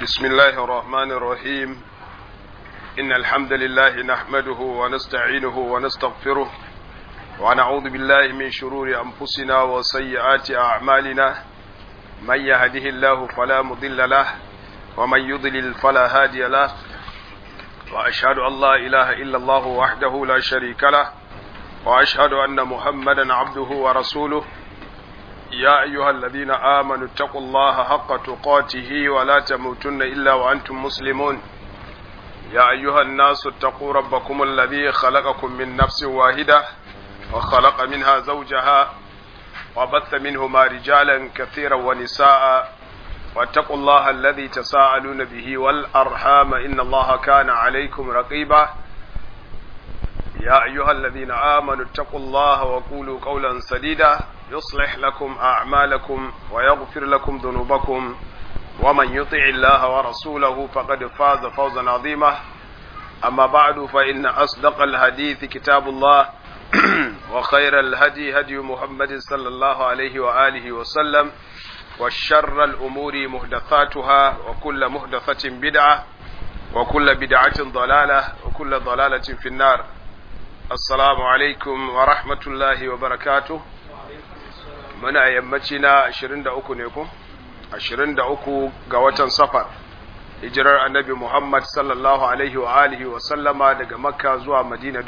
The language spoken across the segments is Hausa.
بسم الله الرحمن الرحيم إن الحمد لله نحمده ونستعينه ونستغفره ونعوذ بالله من شرور أنفسنا وسيئات أعمالنا من يهده الله فلا مضل له ومن يضلل فلا هادي له وأشهد أن لا إله إلا الله وحده لا شريك له وأشهد أن محمدا عبده ورسوله يا أيها الذين آمنوا اتقوا الله حق تقاته ولا تموتن إلا وأنتم مسلمون يا أيها الناس اتقوا ربكم الذي خلقكم من نفس واحدة وخلق منها زوجها وبث منهما رجالا كثيرا ونساء واتقوا الله الذي تساءلون به والأرحام إن الله كان عليكم رقيبا يا أيها الذين آمنوا اتقوا الله وقولوا قولا سديدا يصلح لكم أعمالكم ويغفر لكم ذنوبكم ومن يطع الله ورسوله فقد فاز فوزا عظيما أما بعد فإن أصدق الحديث كتاب الله وخير الهدي هدي محمد صلى الله عليه وآله وسلم وشر الأمور محدثاتها وكل محدثة بدعة وكل بدعة ضلالة وكل ضلالة في النار السلام عليكم ورحمة الله وبركاته muna yammaci na 23 ne ku 23 ga watan safar hijirar annabi Muhammad sallallahu alaihi wa alihi wa sallama daga makka zuwa madina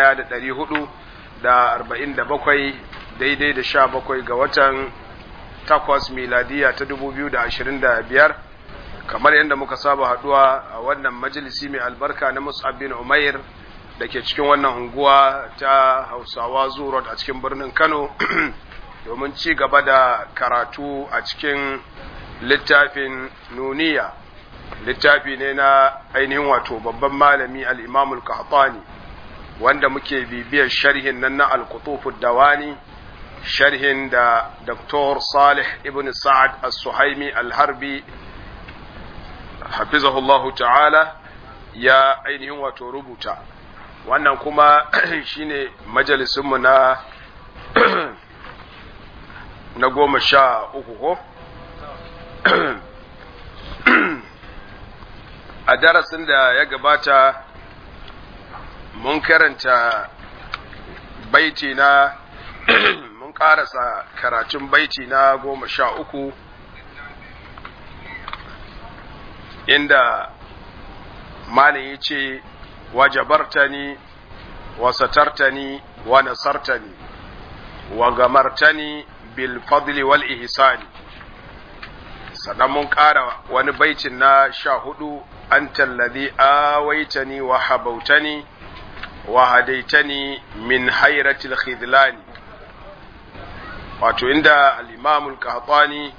1447 daidai da 17 ga watan takwas miladiya ta 2025 kamar yadda muka saba haduwa a wannan majalisi mai albarka na Mus'ab bin Umair da ke cikin wannan unguwa ta Hausawa Zurot a cikin birnin Kano domin ci gaba da karatu a cikin littafin nuniya littafi ne na ainihin wato babban malami al'imamul kahtani wanda muke bibiyar sharhin nan na al dawani sharhin da Dr. Salih ibn Sa'ad as-Suhaimi al-Harbi hafizahullahu ta'ala ya ainihin wato rubuta wannan kuma shine majalisunmu na na goma sha uku ko? a darasin da ya gabata mun karanta baiti na mun karasa karatun baiti na goma sha uku inda malin ya ce wajabartani wa satartani wa nasartani wa gamartani bilfadli wal ihsani sannan mun ƙara wani baitin na sha hudu an tallazi awaitani wa habautani wa hadaitani min hairatil khidlani wato inda al-imamul qahtani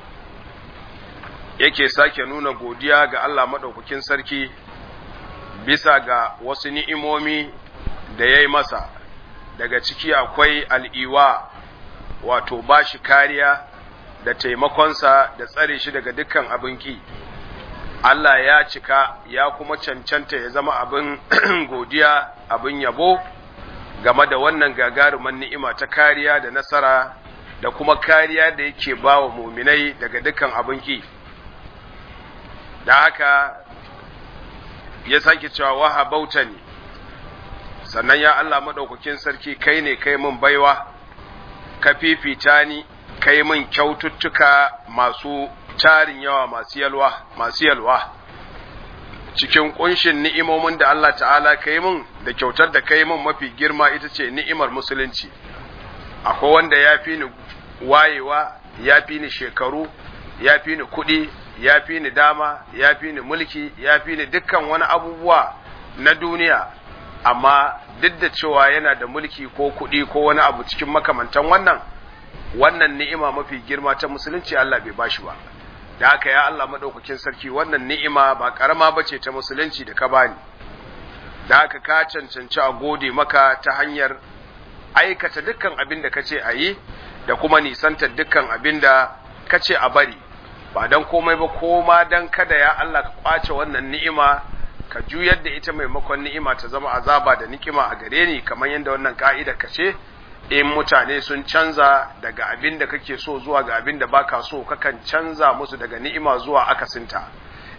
yake sake nuna godiya ga Allah madaukakin sarki bisa ga wasu ni'imomi da ya yi masa daga ciki akwai al'iwa wato ba shi kariya da taimakonsa da tsare shi daga dukkan abin ki Allah ya cika ya kuma cancanta ya zama abin godiya abin yabo game da wannan gagaruman ni'ima ta kariya da nasara da kuma kariya da yake ba wa muminai daga dukkan abin ki da haka ya sake cewa waha bauta ne sannan ya Allah maɗaukakin sarki kai ne kai mun baiwa ka fifita ni kai min kyaututtuka masu tarin yawa masu yalwa masu yalwa cikin kunshin ni'imomin da Allah ta'ala kai min da kyautar da kai min mafi girma ita ce ni'imar musulunci akwai wanda ya fi ni wayewa ya fi ni shekaru ya fi ni kuɗi ya fi ni dama ya fi ni mulki ya fi ni dukkan wani abubuwa na duniya amma duk da cewa yana da mulki ko kuɗi ko wani abu cikin makamantan wannan wannan ni'ima mafi girma ta musulunci Allah bai bashi ba da haka ya Allah madaukakin sarki wannan ni'ima ba karama bace ta musulunci da ka bani da haka ka cancanci a gode maka ta hanyar aikata dukkan abin da kace a yi da kuma nisanta dukkan abin da kace a bari ba dan komai ba koma dan kada ya Allah ka kwace wannan ni'ima ka juyar da ita maimakon ni'ima ta zama azaba da nikima a gare ni kamar yadda wannan ka'ida ka ce in mutane sun canza daga abin da kake so zuwa ga abin da baka so kakan canza musu daga ni'ima zuwa akasinta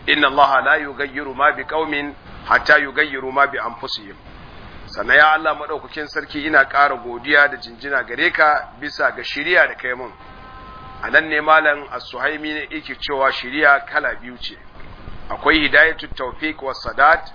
inna allaha la yughayyiru ma biqaumin hatta yughayyiru ma bi anfusihim sannan ya Allah madaukakin sarki ina ƙara godiya da jinjina gare ka bisa ga shiriya da kai mun a nan ne malam as-suhaimi ne yake cewa shiriya kala biyu ce akwai hidayatu tawfiq was sadat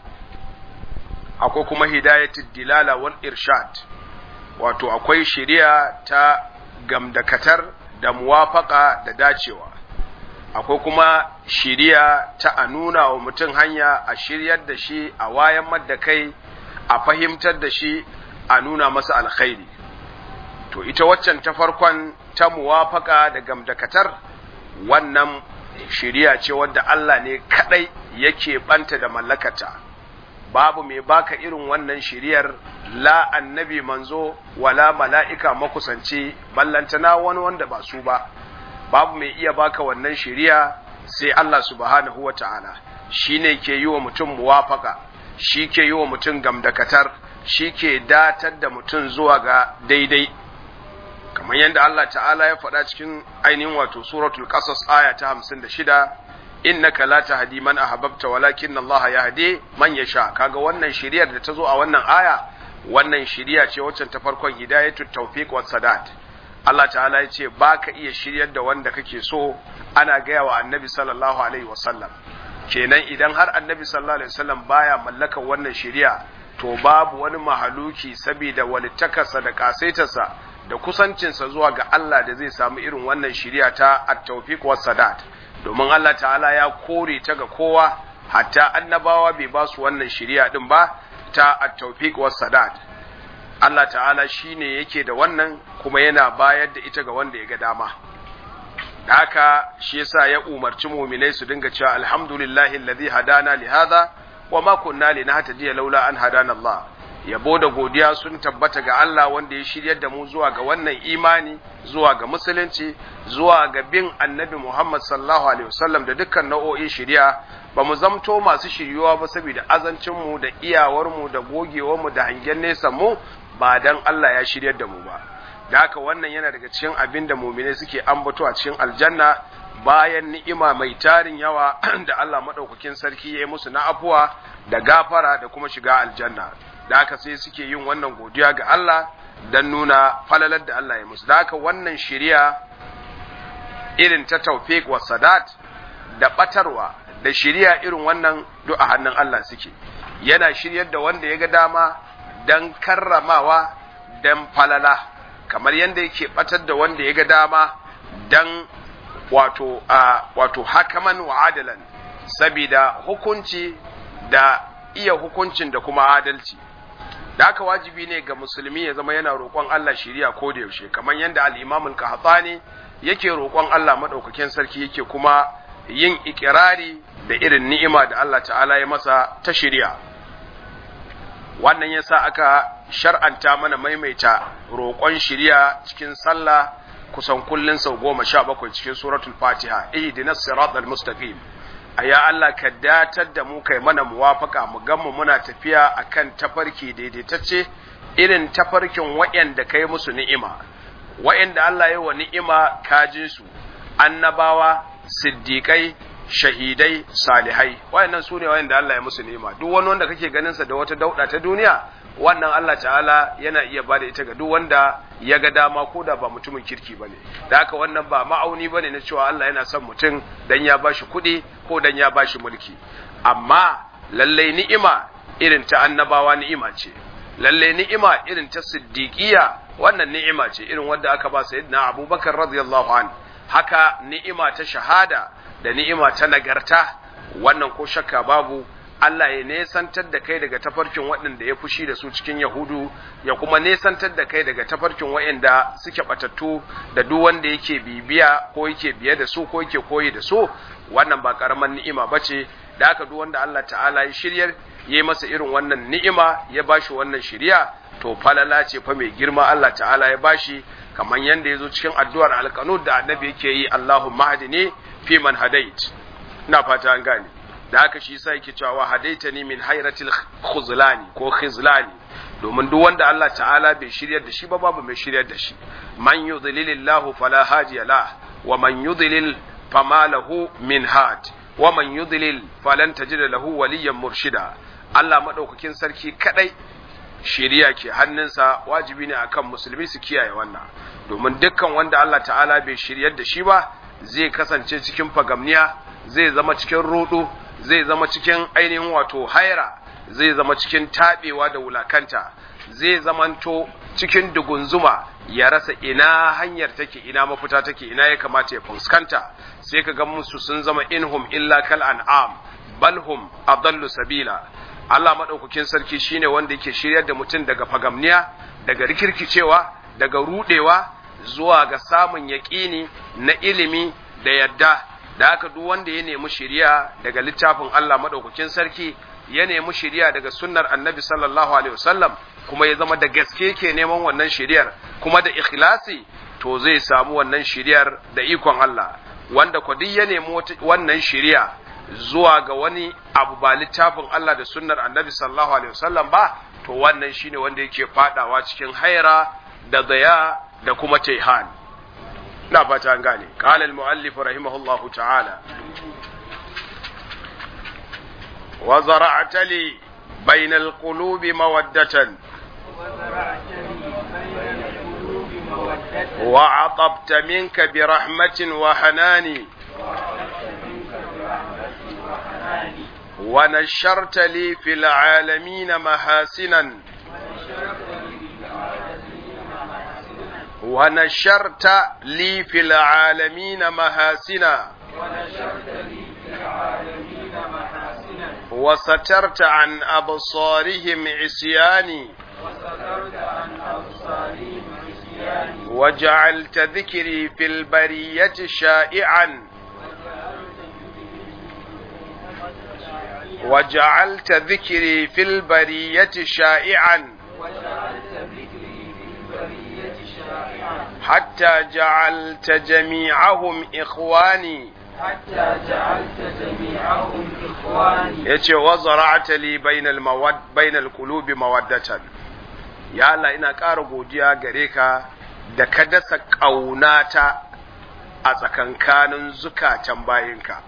akwai kuma hidayatu dilala wal irshad wato akwai shiriya ta gamdakatar da muwafaka da dacewa akwai kuma shiriya ta a nuna wa mutum hanya a shiryar da shi a wayan madda kai a fahimtar da shi a nuna masa alkhairi to ita waccan ta farkon ta muwafaka da gamdakatar wannan shiriya ce wadda Allah ne kadai yake banta da mallakata babu mai baka irin wannan shiriyar la annabi manzo wala mala'ika makusanci ballantana wani wanda ba su ba babu mai iya baka wannan shiriya sai Allah subhanahu wa ta'ala shi ne ke yi wa mutum muwafaka shi ke yi wa mutum gamdakatar shi ke datar da mutum zuwa ga daidai kamar yadda Allah ta'ala ya faɗa cikin ainihin wato suratul qasas aya ta 56 innaka la tahdi man ahbabta walakin Allah yahdi man yasha kaga wannan shiriyar da ta zo a wannan aya wannan shiriya ce waccan ta farkon hidayatut tawfiq was sadat Allah ta'ala ya ce ba ka iya shiryar da wanda kake so ana gaya wa annabi sallallahu alaihi wasallam kenan idan har annabi sallallahu alaihi wasallam baya mallakar wannan shiriya to babu wani mahaluki saboda walittakarsa da kasaitarsa da kusancinsa zuwa ga Allah da zai samu irin wannan shiriya ta at-tawfiq was sadat domin Allah ta'ala ya kore ta ga kowa hatta annabawa bai ba su wannan shiriya din ba ta at-tawfiq was sadat Allah ta'ala shi ne yake da wannan kuma yana bayar da ita ga wanda ya ga dama. Da haka shi yasa ya umarci muminai su dinga cewa alhamdulillahi alladhi hadana li hadha wa ma kunna linahtadiya laula an hadana Allah. Yabo da godiya sun tabbata ga Allah wanda ya shiryar da mu zuwa ga wannan imani, zuwa ga musulunci, zuwa ga bin Annabi Muhammad sallallahu alaihi wasallam da dukkan nau'o'in shiriya ba mu zamto masu shiryuwa ba saboda azancinmu da iyawarmu da gogewarmu da hangen nesa mu ba dan Allah ya shiryar da mu ba da haka wannan yana daga cikin abin da mumine suke ambato a cikin aljanna bayan ni'ima mai tarin yawa da Allah madaukakin sarki ya yi musu na afuwa da gafara da kuma shiga aljanna da haka sai suke yin wannan godiya ga Allah dan nuna falalar da Allah ya musu da haka wannan shiriya irin ta tawfiq wa sadat da batarwa da shiriya irin wannan duk a hannun Allah suke yana shiryar da wanda ya ga dama dan karramawa dan falala kamar yadda yake batar da wanda ya ga dama dan wato a wato hakaman wa adalan sabida hukunci da iya hukuncin da kuma adalci da haka wajibi ne ga musulmi ya zama yana roƙon Allah shiriya ko da yaushe kamar yadda al-Imam al-Qahtani yake roƙon Allah madaukakin sarki yake kuma yin ikirari da irin ni'ima da Allah ta'ala ya masa ta shiriya wannan yasa aka shar'anta mana maimaita roƙon shiriya cikin sallah kusan kullun sau goma sha bakwai cikin suratul fatiha ihdinas siratal mustaqim aya Allah ka datar da mu kai mana muwafaka mu gan mu muna tafiya akan tafarki daidaitacce irin tafarkin waɗanda kai musu ni'ima waɗanda Allah ya wa ni'ima kajin su annabawa siddiƙai shahidai salihai wayannan su ne wayanda Allah ya musu ni'ima duk wani wanda kake ganin sa da wata dauda ta duniya wannan Allah ta'ala yana iya bada ita ga duk wanda ya ga dama ko da ba mutumin kirki bane da haka wannan ba ma'auni bane na cewa Allah yana son mutum dan ya bashi kuɗi ko dan ya bashi mulki amma lalle ni'ima irin ta annabawa ni'ima ce lalle ni'ima irin ta siddiqiya wannan ni'ima ce irin wanda aka ba sayyidina Abubakar radiyallahu anhu haka ni'ima ta shahada da ni'ima ta nagarta wannan ko shakka babu Allah ya nesantar da kai daga tafarkin waɗanda ya fushi da su cikin Yahudu ya kuma nesantar da kai daga tafarkin waɗanda suke batattu da duk wanda yake bibiya ko yake biye da su ko yake koyi da su wannan ba karaman ni'ima bace da haka duk wanda Allah ta'ala ya shiryar yayi masa irin wannan ni'ima ya bashi wannan shiriya to falala ce fa mai girma Allah ta'ala ya bashi kamar yanda yazo cikin addu'ar alqanud da annabi yake yi Allahumma hadini fi man hadait ina fata an gane da haka shi yasa yake cewa hadaitani min hayratil khuzlani ko khizlani domin duk wanda Allah ta'ala bai shiryar da shi ba babu mai shiryar da shi man yudlilillahu fala hadiya la wa man yudlil fama lahu min had wa man yudlil falan tajid lahu waliyyan murshida Allah madaukakin sarki kadai shiriya ke hannunsa wajibi ne akan musulmi su kiyaye wannan domin dukkan wanda Allah ta'ala bai shiryar da shi ba zai kasance cikin fagamniya zai zama cikin rudu zai zama cikin ainihin wato haira zai zama cikin tabewa da wulakanta zai zamanto cikin dugunzuma ya rasa ina hanyar take ina mafita take ina ya kamata ya fuskanta sai ka ga musu sun zama inhum illa kal an'am balhum adallu sabila Allah madaukakin sarki shine wanda yake shiryar da mutum daga fagamniya daga rikirkicewa daga rudewa zuwa ga samun yaƙini na ilimi da yadda da haka duk wanda ya nemi shiriya daga littafin Allah madaukakin sarki ya nemi shiriya daga sunnar annabi sallallahu alaihi wasallam kuma ya zama da gaske ke neman wannan shiriyar kuma da ikhlasi to zai samu wannan shiriyar da ikon Allah wanda ko duk ya nemi wannan shiriya zuwa ga wani abu ba littafin Allah da sunnar annabi sallallahu alaihi wasallam ba to wannan shine wanda yake fadawa cikin haira da daya da kuma taihan na fata an gane qala al muallif rahimahullahu ta'ala wa zara'ta li bayna al qulubi mawaddatan وعطبت منك برحمة وحنان ونشرت لي في العالمين محاسنا ونشرت لي في العالمين محاسنا وسترت عن أبصارهم عصياني وجعلت ذكري في البرية شائعا وجعلت ذكري في البرية شائعا حتى جعلت جميعهم إخواني حتى جعلت جميعهم إخواني yace wa zara'ata li bainal mawad bainal qulubi mawaddatan ya Allah ina ƙara godiya gare ka da ka dasa ƙaunata a tsakankanin zukatan bayinka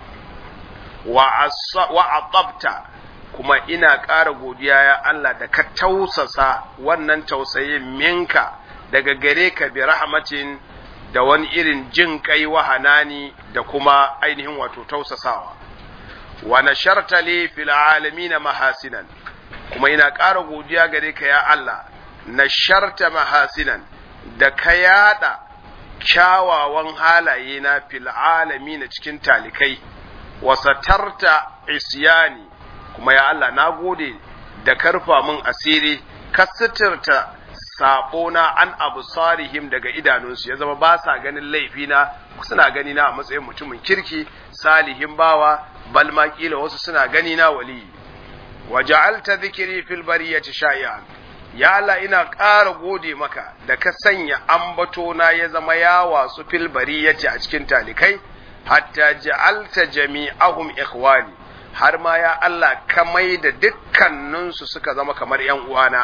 wa atabta kuma ina ƙara godiya ya Allah da ka tausasa wannan tausayin minka daga gare ka bi rahmatin da wani irin jin kai wa hanani da kuma ainihin wato tausasawa wa nasharta li fil alamin mahasinan kuma ina ƙara godiya gare ka ya Allah nasharta mahasinan da ka yada kyawawan halaye na fil alamin cikin talikai wa satarta isyani kuma ya Allah na gode da karfa min asiri ka sitirta saɓona an abu sarihim daga idanunsu ya zama ba sa ganin laifina suna gani na a matsayin mutumin kirki salihin bawa bal ma kila wasu suna gani na wali wa ja'alta dhikri fil bariyati shay'an ya Allah ina ƙara gode maka da ka sanya ambato na ya zama ya wasu fil bariyati a cikin talikai hatta ja'alta jami'ahum ikhwani har ma ya Allah ka mai da dukkaninsu suka zama kamar ‘yan uwana.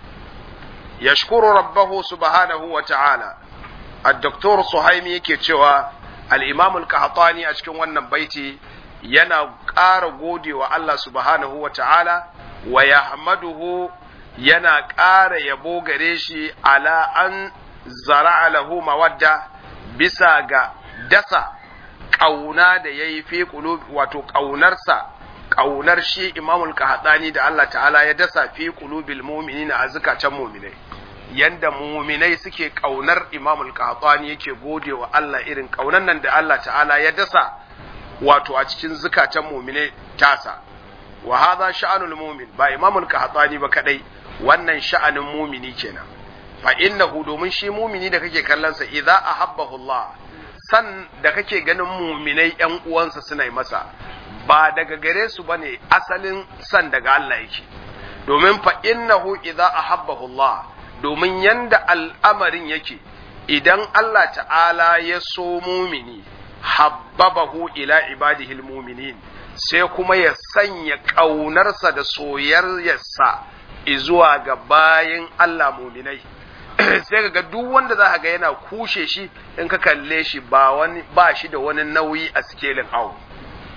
Yashkuru rabbahu subhanahu wa ta'ala, Addoktor Suhaimi yake cewa al'imam al-Qahtani a cikin wannan baiti yana ƙara gode wa Allah subhanahu wa ta'ala wa yahmaduhu yana ƙara yabo gare shi ala an zara'a lahu mawadda bisa ga dasa ƙauna da ya yi fi wato ƙaunarsa ƙaunar shi imamul qahtani da Allah ta'ala ya dasa fi qulubil mu'minina a zukatan mu'minai yanda mu'minai suke ƙaunar imamul qahtani yake gode wa Allah irin ƙaunar nan da Allah ta'ala ya dasa wato a cikin zukatan mu'minai tasa wa hadha sha'anul mu'min ba imamul qahtani ba kadai wannan sha'anin mu'mini kenan fa innahu domin shi mu'mini da kake kallon sa idza ahabbahu Allah san da kake ganin mu'minai yan uwansa suna yi masa ba daga gare su bane asalin san daga Allah yake domin fa innahu idza ahabbahu Allah domin yanda al'amarin yake idan Allah ta'ala ya so mumini habbabahu ila ibadihi almu'minin sai kuma ya sanya ƙaunarsa da soyayyarsa izuwa ga bayin Allah muminai sai ga duk wanda za ga yana kushe shi in ka kalle shi ba wani ba shi da wani nauyi a sikelin awo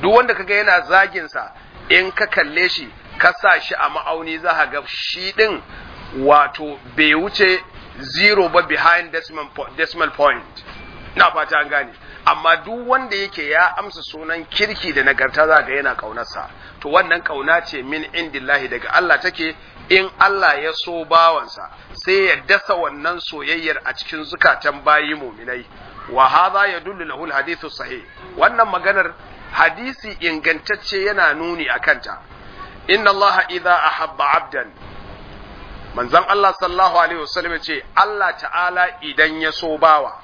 duk wanda kaga yana zagin sa in ka kalle shi ka sa shi a ma'auni za ka ga shi din wato bai wuce zero ba behind decimal, decimal point na fata an gane amma duk wanda yake ya amsa sunan kirki da nagarta za ga yana kaunarsa to wannan kauna ce min indillahi daga Allah take in Allah ya so bawansa sai ya dasa wannan soyayyar a cikin zukatan bayi muminai wa hadha yadullu lahu alhadithu sahih wannan maganar hadisi ingantacce yana nuni akanta inna Allah idza ahabba abdan manzon Allah sallallahu alaihi wasallam ya ce Allah ta'ala idan ya so bawa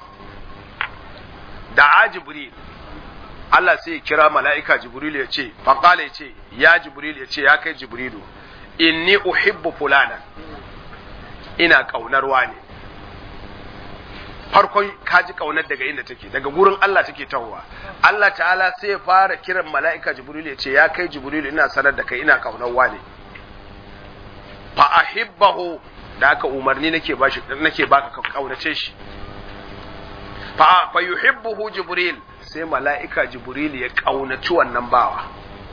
da jibril Allah sai ya kira mala'ika jibril ya ce faqala ya ce ya jibril ya ce ya kai jibrilu inni uhibbu fulana ina kaunar wani farkon kaji kaunar daga inda take daga gurin Allah take tahowa Allah ta'ala sai ya fara kiran mala'ika jibril ya ce ya kai jibril ina sanar da kai ina kaunar wani fa ahibbahu da aka umarni nake bashi nake baka ka kaunace shi fa fa yuhibbuhu jibril sai mala'ika jibril ya kaunaci wannan bawa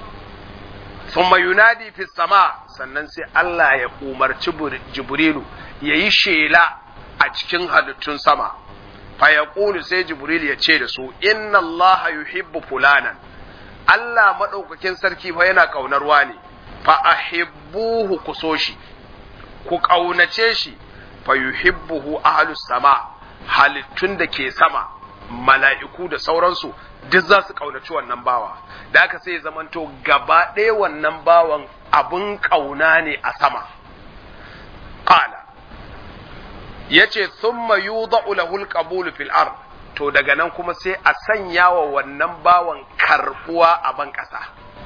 thumma yunadi fi sama sannan sai Allah ya umarci jibrilu yayi shela a cikin halittun sama fa yaqulu sai jibril ya ce da su inna Allah yuhibbu fulanan Allah madaukakin sarki fa yana kaunar wani fa ahibbuhu ku so shi ku ƙaunace shi fa yuhibbuhu ahlus sama halittun da ke sama mala'iku da sauransu duk za su ƙaunaci wannan bawa da aka sai zamanto gaba ɗaya wannan bawan abin ƙauna ne a sama qala yace thumma yudha'u lahu al-qabul fil ard to daga nan kuma sai a sanya wa wannan bawan karbuwa a ban ƙasa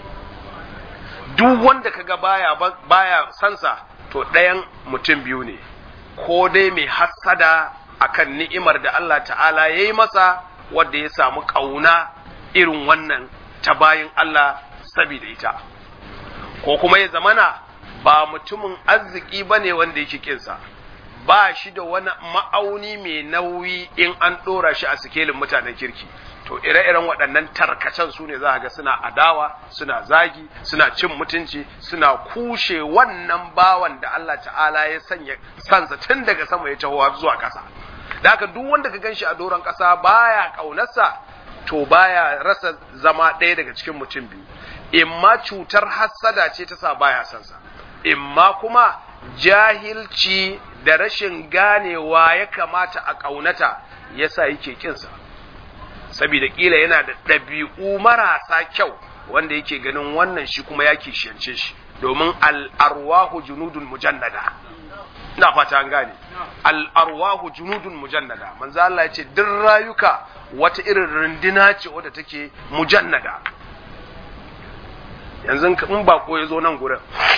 duk wanda kaga baya baya sansa to ɗayan mutum biyu ne ko dai mai hassada akan ni'imar da Allah ta'ala ya yi masa wadda ya samu ƙauna irin wannan ta bayin Allah sabida ita ko kuma ya zamana ba mutumin arziki ba ne wanda yake kinsa ba shi da wani ma'auni mai nauyi in an ɗora shi a sikelin mutanen kirki to ire-iren waɗannan tarkacen su ne za a ga suna adawa suna zagi suna cin mutunci suna kushe wannan bawan da Allah ta'ala ya sanya sansa tun daga sama ya taho zuwa ƙasa da haka duk wanda ka ganshi a doron ƙasa baya ƙaunarsa to baya rasa zama ɗaya daga cikin mutum biyu imma cutar hassada ce ta sa baya sansa imma kuma jahilci da rashin ganewa ya kamata a ƙaunata yasa yake kinsa saboda kila yana da ɗabi'u marasa kyau wanda yake ganin wannan shi kuma ya kishiyance shi domin al'arwahu junudun mujannada ina fata an gane al'arwahu junudun mujannada manzo Allah ya ce duk rayuka wata irin runduna ce wadda take mujannada yanzu in bako ya zo nan gurin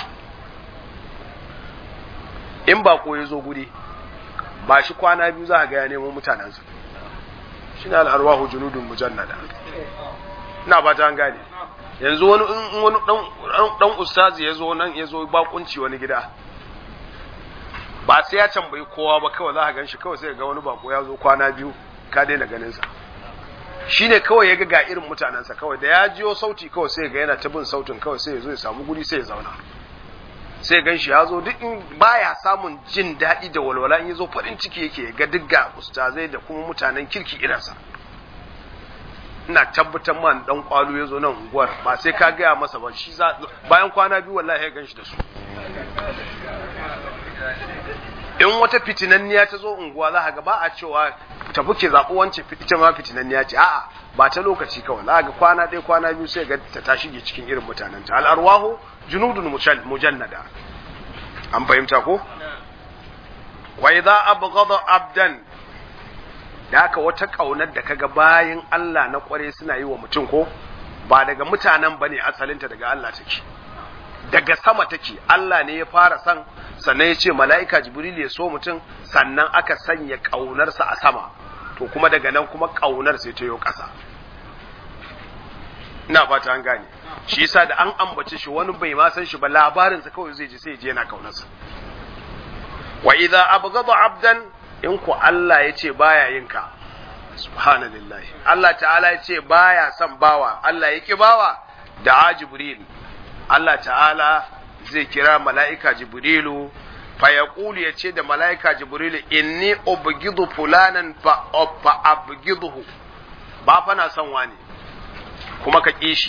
in bako ya zo guri ba shi kwana biyu za ga ya nemo mutanensa shi ne al'arwahu junudun mujannada na ba ta gane yanzu wani in wani dan ustazi ya zo nan ya zo bakunci wani gida ba sai ya tambayi kowa ba kawai za ka gan shi kawai sai ga wani bako ya zo kwana biyu ka daina ganinsa shi ne kawai ya ga ga irin mutanensa kawai da ya jiyo sauti kawai sai ga yana ta bin sautin kawai sai ya zo ya samu guri sai ya zauna sai gan shi ya zo duk in baya samun jin daɗi da walwala in ya zo farin ciki yake ga duk ga ustazai da kuma mutanen kirki irinsa ina tabbatar man dan kwalo ya zo nan unguwar ba sai ka gaya masa ba shi bayan kwana biyu wallahi ya gan shi da su in wata fitinanniya ta zo unguwa za ga ba a cewa tafi ke zaɓi wance ita ma fitinanniya ce a'a ba ta lokaci kawai za ga kwana ɗaya kwana biyu sai ga ta ta shige cikin irin mutanen ta al'arwahu junudun mujannada an fahimta ko wa idza abghada abdan da haka wata kaunar da kaga bayin Allah na kware suna yi wa mutum ko ba daga mutanen bane asalinta daga Allah take daga sama take Allah ne ya fara san sannan ya ce mala'ika jibril ya so mutum sannan aka sanya ƙaunarsa a sama to kuma daga nan kuma ƙaunar sai ta yi ƙasa ina fata an gane shi yasa da an ambace shi wani bai ma san shi ba labarinsa kawai zai ji sai ya je yana ƙaunarsa wa idza abghada abdan in ku Allah ya ce baya yin ka subhanallahi Allah ta'ala ya ce baya son bawa Allah ya ki bawa da jibril Allah ta'ala zai kira mala'ika jibrilu fa yaqulu yace da mala'ika jibrilu inni ubghidu fulanan fa fa abghiduhu ba fa na son wani kuma ka kishi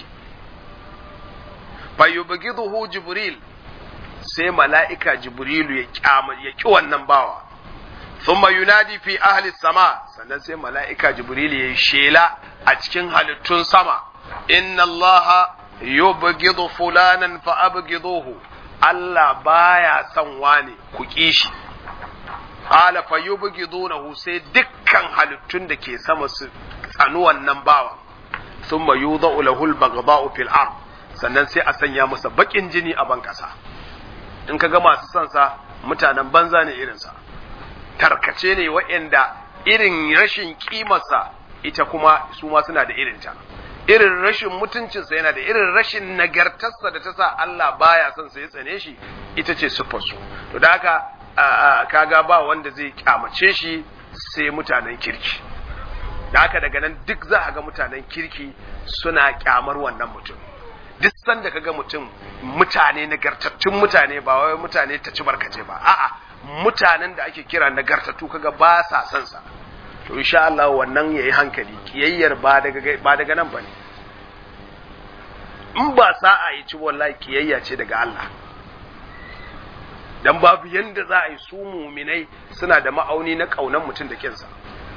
fa yubghiduhu jibril sai mala'ika jibrilu ya kyama ya ki wannan bawa thumma yunadi fi ahli sama sannan sai mala'ika jibrilu ya shela a cikin halittun sama inna allaha yubghidu fulanan fa abghiduhu Allah baya son wani ku kishi qala fa yubghidunahu sai dukkan halittun da ke sama su tsanu wannan bawa thumma yudha'u lahu al-baghdha'u fil ard sannan sai a sanya masa bakin jini a ban kasa in ka ga masu son sa mutanen banza ne irinsa tarkace ne waɗanda irin rashin kimarsa ita kuma su ma suna da irinta irin rashin mutuncinsa yana da irin rashin nagartarsa da ta sa Allah baya son sa ya tsane shi ita ce siffarsu to da haka kaga ba wanda zai kyamace shi sai mutanen kirki da haka daga nan duk za a ga mutanen kirki suna kyamar wannan mutum duk sanda kaga mutum mutane nagartattun mutane ba wai mutane ta ci barkace ba a'a mutanen da ake kira nagartattu kaga ba sa son sa to insha Allah wannan yayi hankali kiyayyar ba daga ba daga nan bane in ba sa'a yi ci wallahi kiyayya ce daga Allah dan babu yanda za a yi su muminai suna da ma'auni na kaunan mutum da kinsa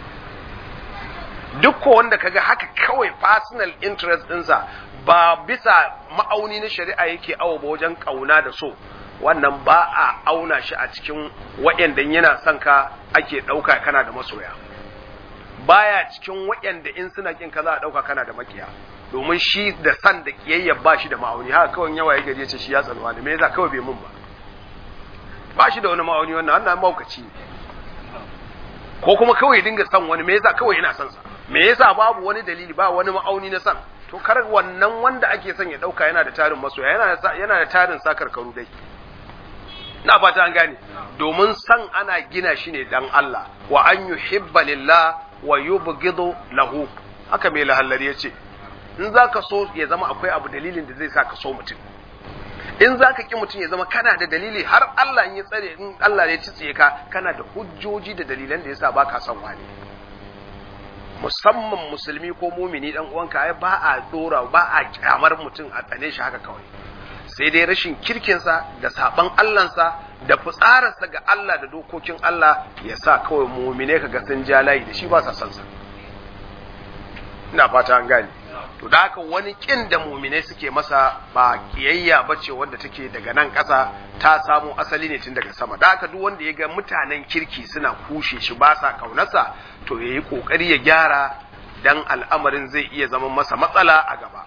duk ko wanda kaga haka kawai personal interest ɗinsa ba bisa ma'auni na shari'a yake awo ba wajen kauna da so wannan ba a auna shi a cikin waɗanda yana son ka ake ɗauka kana da masoya baya cikin waɗanda in suna kin ka za a ɗauka kana da makiya domin shi da san da kiyayya ba shi da ma'auni haka kawai yawa ya gari ya ce shi ya tsanuwa da me yasa kawai bai mun ba ba shi da wani ma'auni wannan wannan maukaci ne ko kuma kawai ya dinga san wani me yasa kawai yana son sa me yasa babu wani dalili ba wani ma'auni na san to kar wannan wanda ake son ya dauka yana da tarin masoya yana da yana da tarin sakarkaru dai na fata an gane domin san ana gina shi ne dan Allah wa an yuhibba lillah wa yubghidu lahu haka mai lahallari yace in zaka so ya zama akwai abu dalilin da zai sa ka so mutum in zaka ki mutum ya zama kana da dalili har Allah in ya tsare in Allah ya tsiye ka kana da hujjoji da dalilan da yasa baka son wani musamman musulmi ko mumini dan uwanka ai ba a dora ba a kyamar mutum a tsane shi haka kawai sai dai rashin kirkinsa da saban Allahnsa da fitsararsa ga Allah da dokokin Allah ya sa kawai mumine ka ga sun ja layi da shi ba sa son sa ina fata an gane to da haka wani kin da mumine suke masa ba kiyayya bace wanda take daga nan ƙasa ta samu asali ne tun daga sama da haka duk wanda ya ga mutanen kirki suna kushe shi ba sa kaunarsa to ya yi ƙoƙari ya gyara dan al'amarin zai iya zama masa matsala a gaba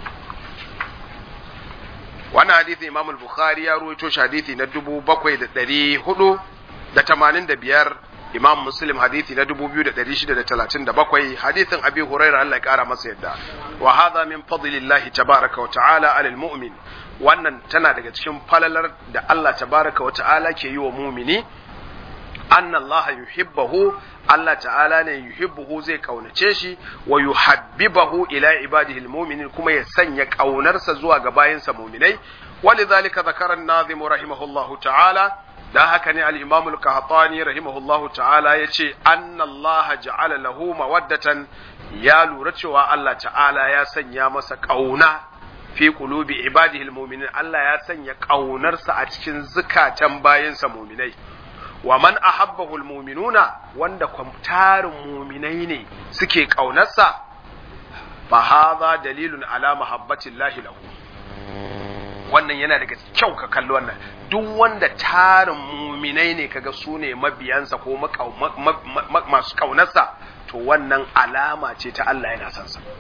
wannan hadithi imam al-bukhari ya ruwaito shi hadithi na dubu bakwai da ɗari hudu da tamanin da biyar imam muslim hadithi na dubu biyu da ɗari shida da talatin da bakwai hadithin abi huraira allah ya ƙara masa yadda wa hadha min fadlillahi tabaraka wa ta'ala alal mu'min wannan tana daga cikin falalar da allah tabaraka wa ta'ala ke yi wa mumini anna Allah yuhibbahu Allah ta'ala ne yuhibbuhu zai kaunace shi wa yuhabbibahu ila ibadihi almu'minin kuma ya sanya kaunarsa zuwa ga bayinsa mu'minai walidhalika zakara an-nazim rahimahullahu ta'ala da haka ne al-imam al-qahtani rahimahullahu ta'ala yace anna Allah ja'ala lahu mawaddatan ya lura cewa Allah ta'ala ya sanya masa kauna fi qulubi ibadihi almu'minin Allah ya sanya kaunarsa a cikin zukatan bayinsa mu'minai wa man ahabbahu almu'minuna wanda kwamtarin mu'minai ne suke kaunarsa fa hadha dalilun ala mahabbati llahi lahu wannan yana daga kyau ka kalli wannan duk wanda tarin mu'minai ne kaga su ne mabiyansa ko masu kaunarsa to wannan alama ce ta Allah yana son sa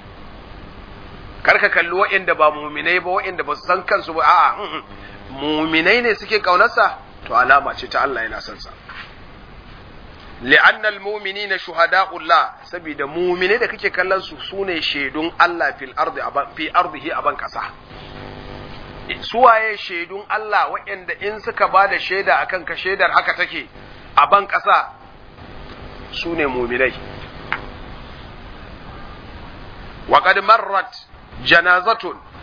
karka kalli wa'inda ba mu'minai ba wa'inda ba su san kansu ba a'a mu'minai ne suke kaunarsa to alama ce ta Allah yana son sa li'annal mu'minina shuhada'ullah saboda mu'mine da kake kallon su sune shaidun Allah fil ardi fi ardihi aban kasa suwaye shaidun Allah waɗanda in suka ba da shaida akan ka shaidar haka take a ban kasa sune mu'minai wa qad marrat janazatun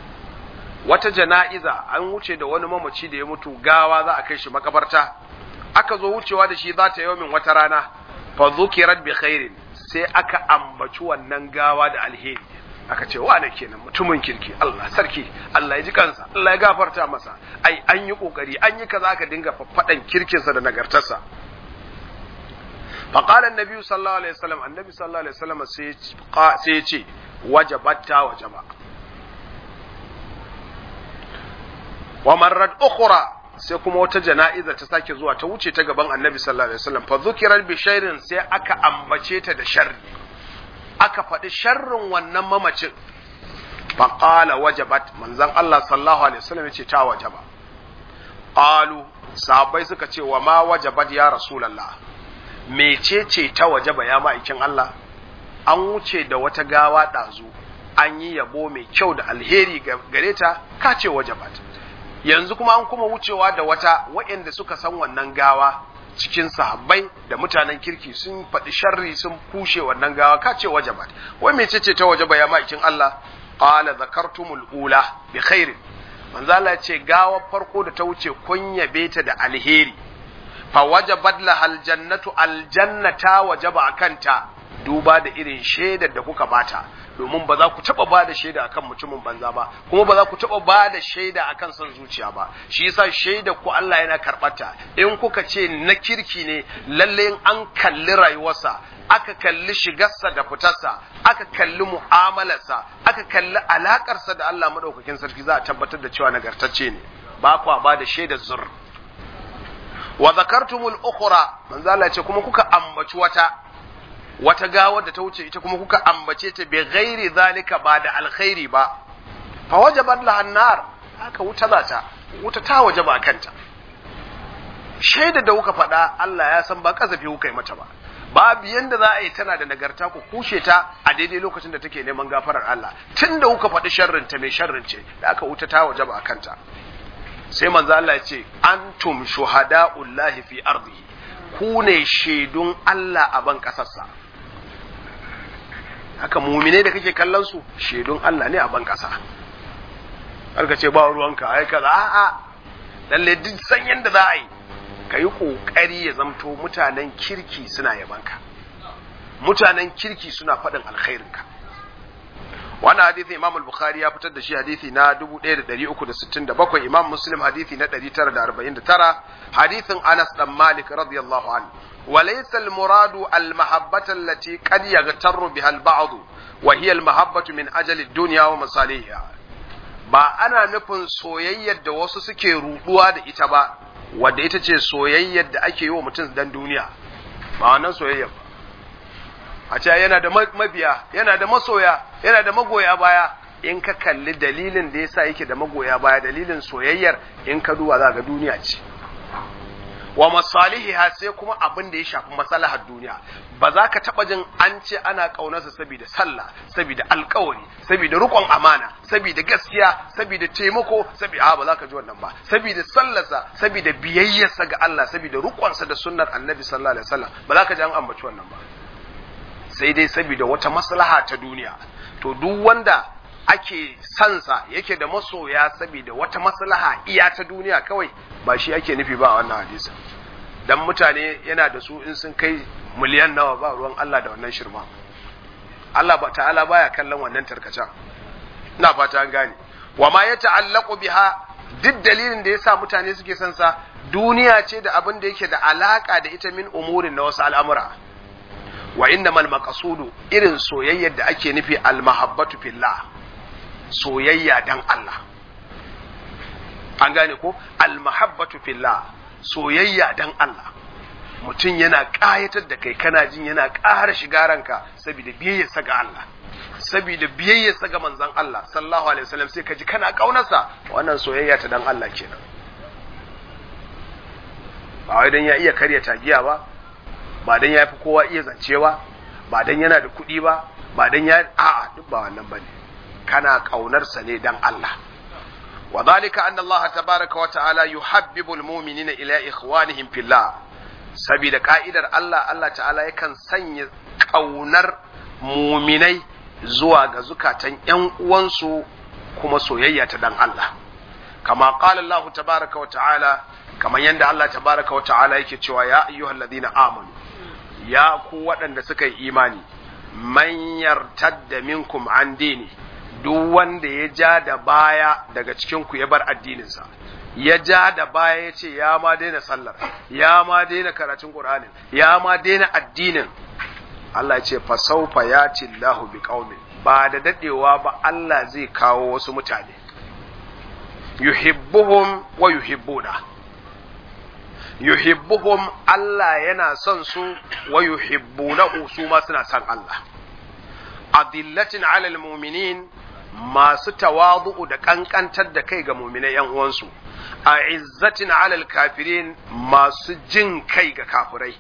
wata jana'iza an wuce da wani mamaci da ya mutu gawa za a kai shi makabarta aka zo wucewa da shi za ta min wata rana fa zukirat bi khairin sai aka ambaci wannan gawa da alheri aka ce wane kenan mutumin kirki Allah sarki Allah ya ji kansa Allah ya gafarta masa ai an yi kokari an yi kaza aka dinga faffadan kirkinsa da nagartarsa fa qala annabi sallallahu alaihi wasallam annabi sallallahu alaihi wasallam sai sai ya ce wajabatta wajaba wa marrat ukhra sai kuma wata jana'iza ta sake zuwa ta wuce ta gaban annabi sallallahu alaihi wasallam fa zukirar bi shairin sai aka ambace ta da sharri aka faɗi sharrin wannan mamacin fa qala wajabat manzon Allah sallallahu alaihi wasallam yace ta wajaba qalu sahabbai suka ce wa ma wajabat ya rasulullah mecece ta wajaba ya ma'aikin Allah an wuce da wata gawa ɗazu an yi yabo mai kyau da alheri gare ta ka ce wajabat yanzu kuma an kuma wucewa da wata waɗanda suka san wannan gawa cikin sahabbai da mutanen kirki sun faɗi sharri sun kushe wannan gawa ka ce wajabat wai mece ce ta wajaba ya ma'aikin Allah qala zakartumul ula bi khairin manzo Allah ce gawa farko da ta wuce kun yabe ta da alheri fa wajabat lahal jannatu aljannata wajaba akanta duba da irin shaidar da kuka bata domin ba za ku taba ba da shaida akan mutumin banza ba kuma ba za ku taba ba da shaida akan son zuciya ba shi yasa shaida ku Allah yana karbata in kuka ce na kirki ne lalle in an kalli rayuwarsa aka kalli shigarsa da fitarsa aka kalli mu'amalarsa aka kalli alakarsa da Allah madaukakin sarki za a tabbatar da cewa nagartacce ne ba kwa ba da shaidar zur wa zakartumul ukhra manzo Allah ce kuma kuka ambaci wata wata gawar da ta wuce ita kuma kuka ambace ta bi ghairi zalika ba da alkhairi ba fa wajabat laha nar haka wuta za ta wuta ta wajaba kanta shaida da kuka faɗa Allah ya san ba kasafi kuka yi mata ba babu yanda za a yi tana da nagarta ku kushe ta a daidai lokacin da take neman gafarar Allah tunda kuka faɗi sharrin ta mai sharrin ce da aka wuta ta wajaba kanta sai manzo Allah ya ce antum shuhada'ullahi fi ardihi ku ne shaidun Allah a ban kasarsa haka mumine da kake kallon su shaidun Allah ne a ban kasa har ka ce ba ruwanka ai kaza a'a lalle duk san yanda za a yi ka yi kokari ya zamto mutanen kirki suna yabanka mutanen kirki suna faɗin alkhairinka wannan hadisi Imam al-Bukhari ya fitar da shi hadisi na 1367 Imam Muslim hadisi na 949 hadisin Anas dan Malik radiyallahu anhu وليس المراد المحبة التي قد يغتر بها البعض وهي المحبة من أجل الدنيا ومصالحها ba ana nufin soyayyar da wasu suke ruduwa da ita ba wadda ita ce soyayyar da ake yi wa mutum dan duniya ba wannan soyayyar ba a ce yana da mabiya yana da masoya yana da magoya baya in ka kalli dalilin da yasa yake da magoya baya dalilin soyayyar in ka duba za ga duniya ce wa masalihiha sai kuma abin da ya shafi maslahar duniya ba za ka taba jin an ce ana kaunarsa saboda sallah saboda alkawari saboda rukon amana saboda gaskiya saboda taimako saboda ba za ka ji wannan ba saboda sallarsa saboda biyayyarsa ga Allah saboda rukonsa da sunnar annabi sallallahu alaihi wasallam ba za ka ji an ambaci wannan ba sai dai saboda wata maslaha ta duniya to duk wanda ake sansa yake da masoya saboda wata maslaha iya ta duniya kawai ba shi ake nufi ba a wannan hadisi dan mutane yana da su in sun kai miliyan nawa ba ruwan Allah da wannan shirma Allah ba ta'ala baya kallon wannan tarkacen ina fata an gane wa ma ya ta'allaqu biha duk dalilin da yasa mutane suke son sa duniya ce da abin da yake da alaka da ita min umurin na wasu al'amura wa innamal maqsudu irin soyayyar da ake nufi al mahabbatu fillah soyayya dan Allah an gane ko almahabbatu fillah soyayya dan Allah mutum yana ƙayatar da kai kana jin yana ƙara shiga ranka saboda biyayyarsa ga Allah saboda biyayyarsa ga manzon Allah sallallahu alaihi wasallam sai ka ji kana ƙaunarsa wannan soyayya ta dan Allah kenan ba wai dan ya iya karya tagiya ba ba dan ya fi kowa iya zance ba ba dan yana da kuɗi ba ba dan ya a'a duk ba wannan bane kana ƙaunarsa ne dan Allah wa zalika anna Allah tabaraka wa ta'ala yuhabbibu almu'minina ila ikhwanihim fillah saboda ka'idar Allah Allah ta'ala yakan sanya ƙaunar muminai zuwa ga zukatan ƴan uwansu kuma soyayya ta dan Allah kama qala Allah tabaraka wa ta'ala kamar yadda Allah tabaraka wa ta'ala yake cewa ya ayyuhalladhina amanu ya ku waɗanda suka yi imani man yartadda minkum an dini duk wanda ya ja da baya daga cikin ku ya bar addininsa ya ja da baya ya ce ya ma daina sallar ya ma daina karatun qur'anin ya ma daina addinin Allah ya ce fa sawfa yati Allahu biqaumin ba da dadewa ba Allah zai kawo wasu mutane yuhibbuhum wa yuhibbuna yuhibbuhum Allah yana son su wa yuhibbunahu su ma suna son Allah adillatin alal mu'minin masu tawadu'u da kankantar da kai ga mu'minai yan uwansu a izzatin alal kafirin masu jin kai ga kafirai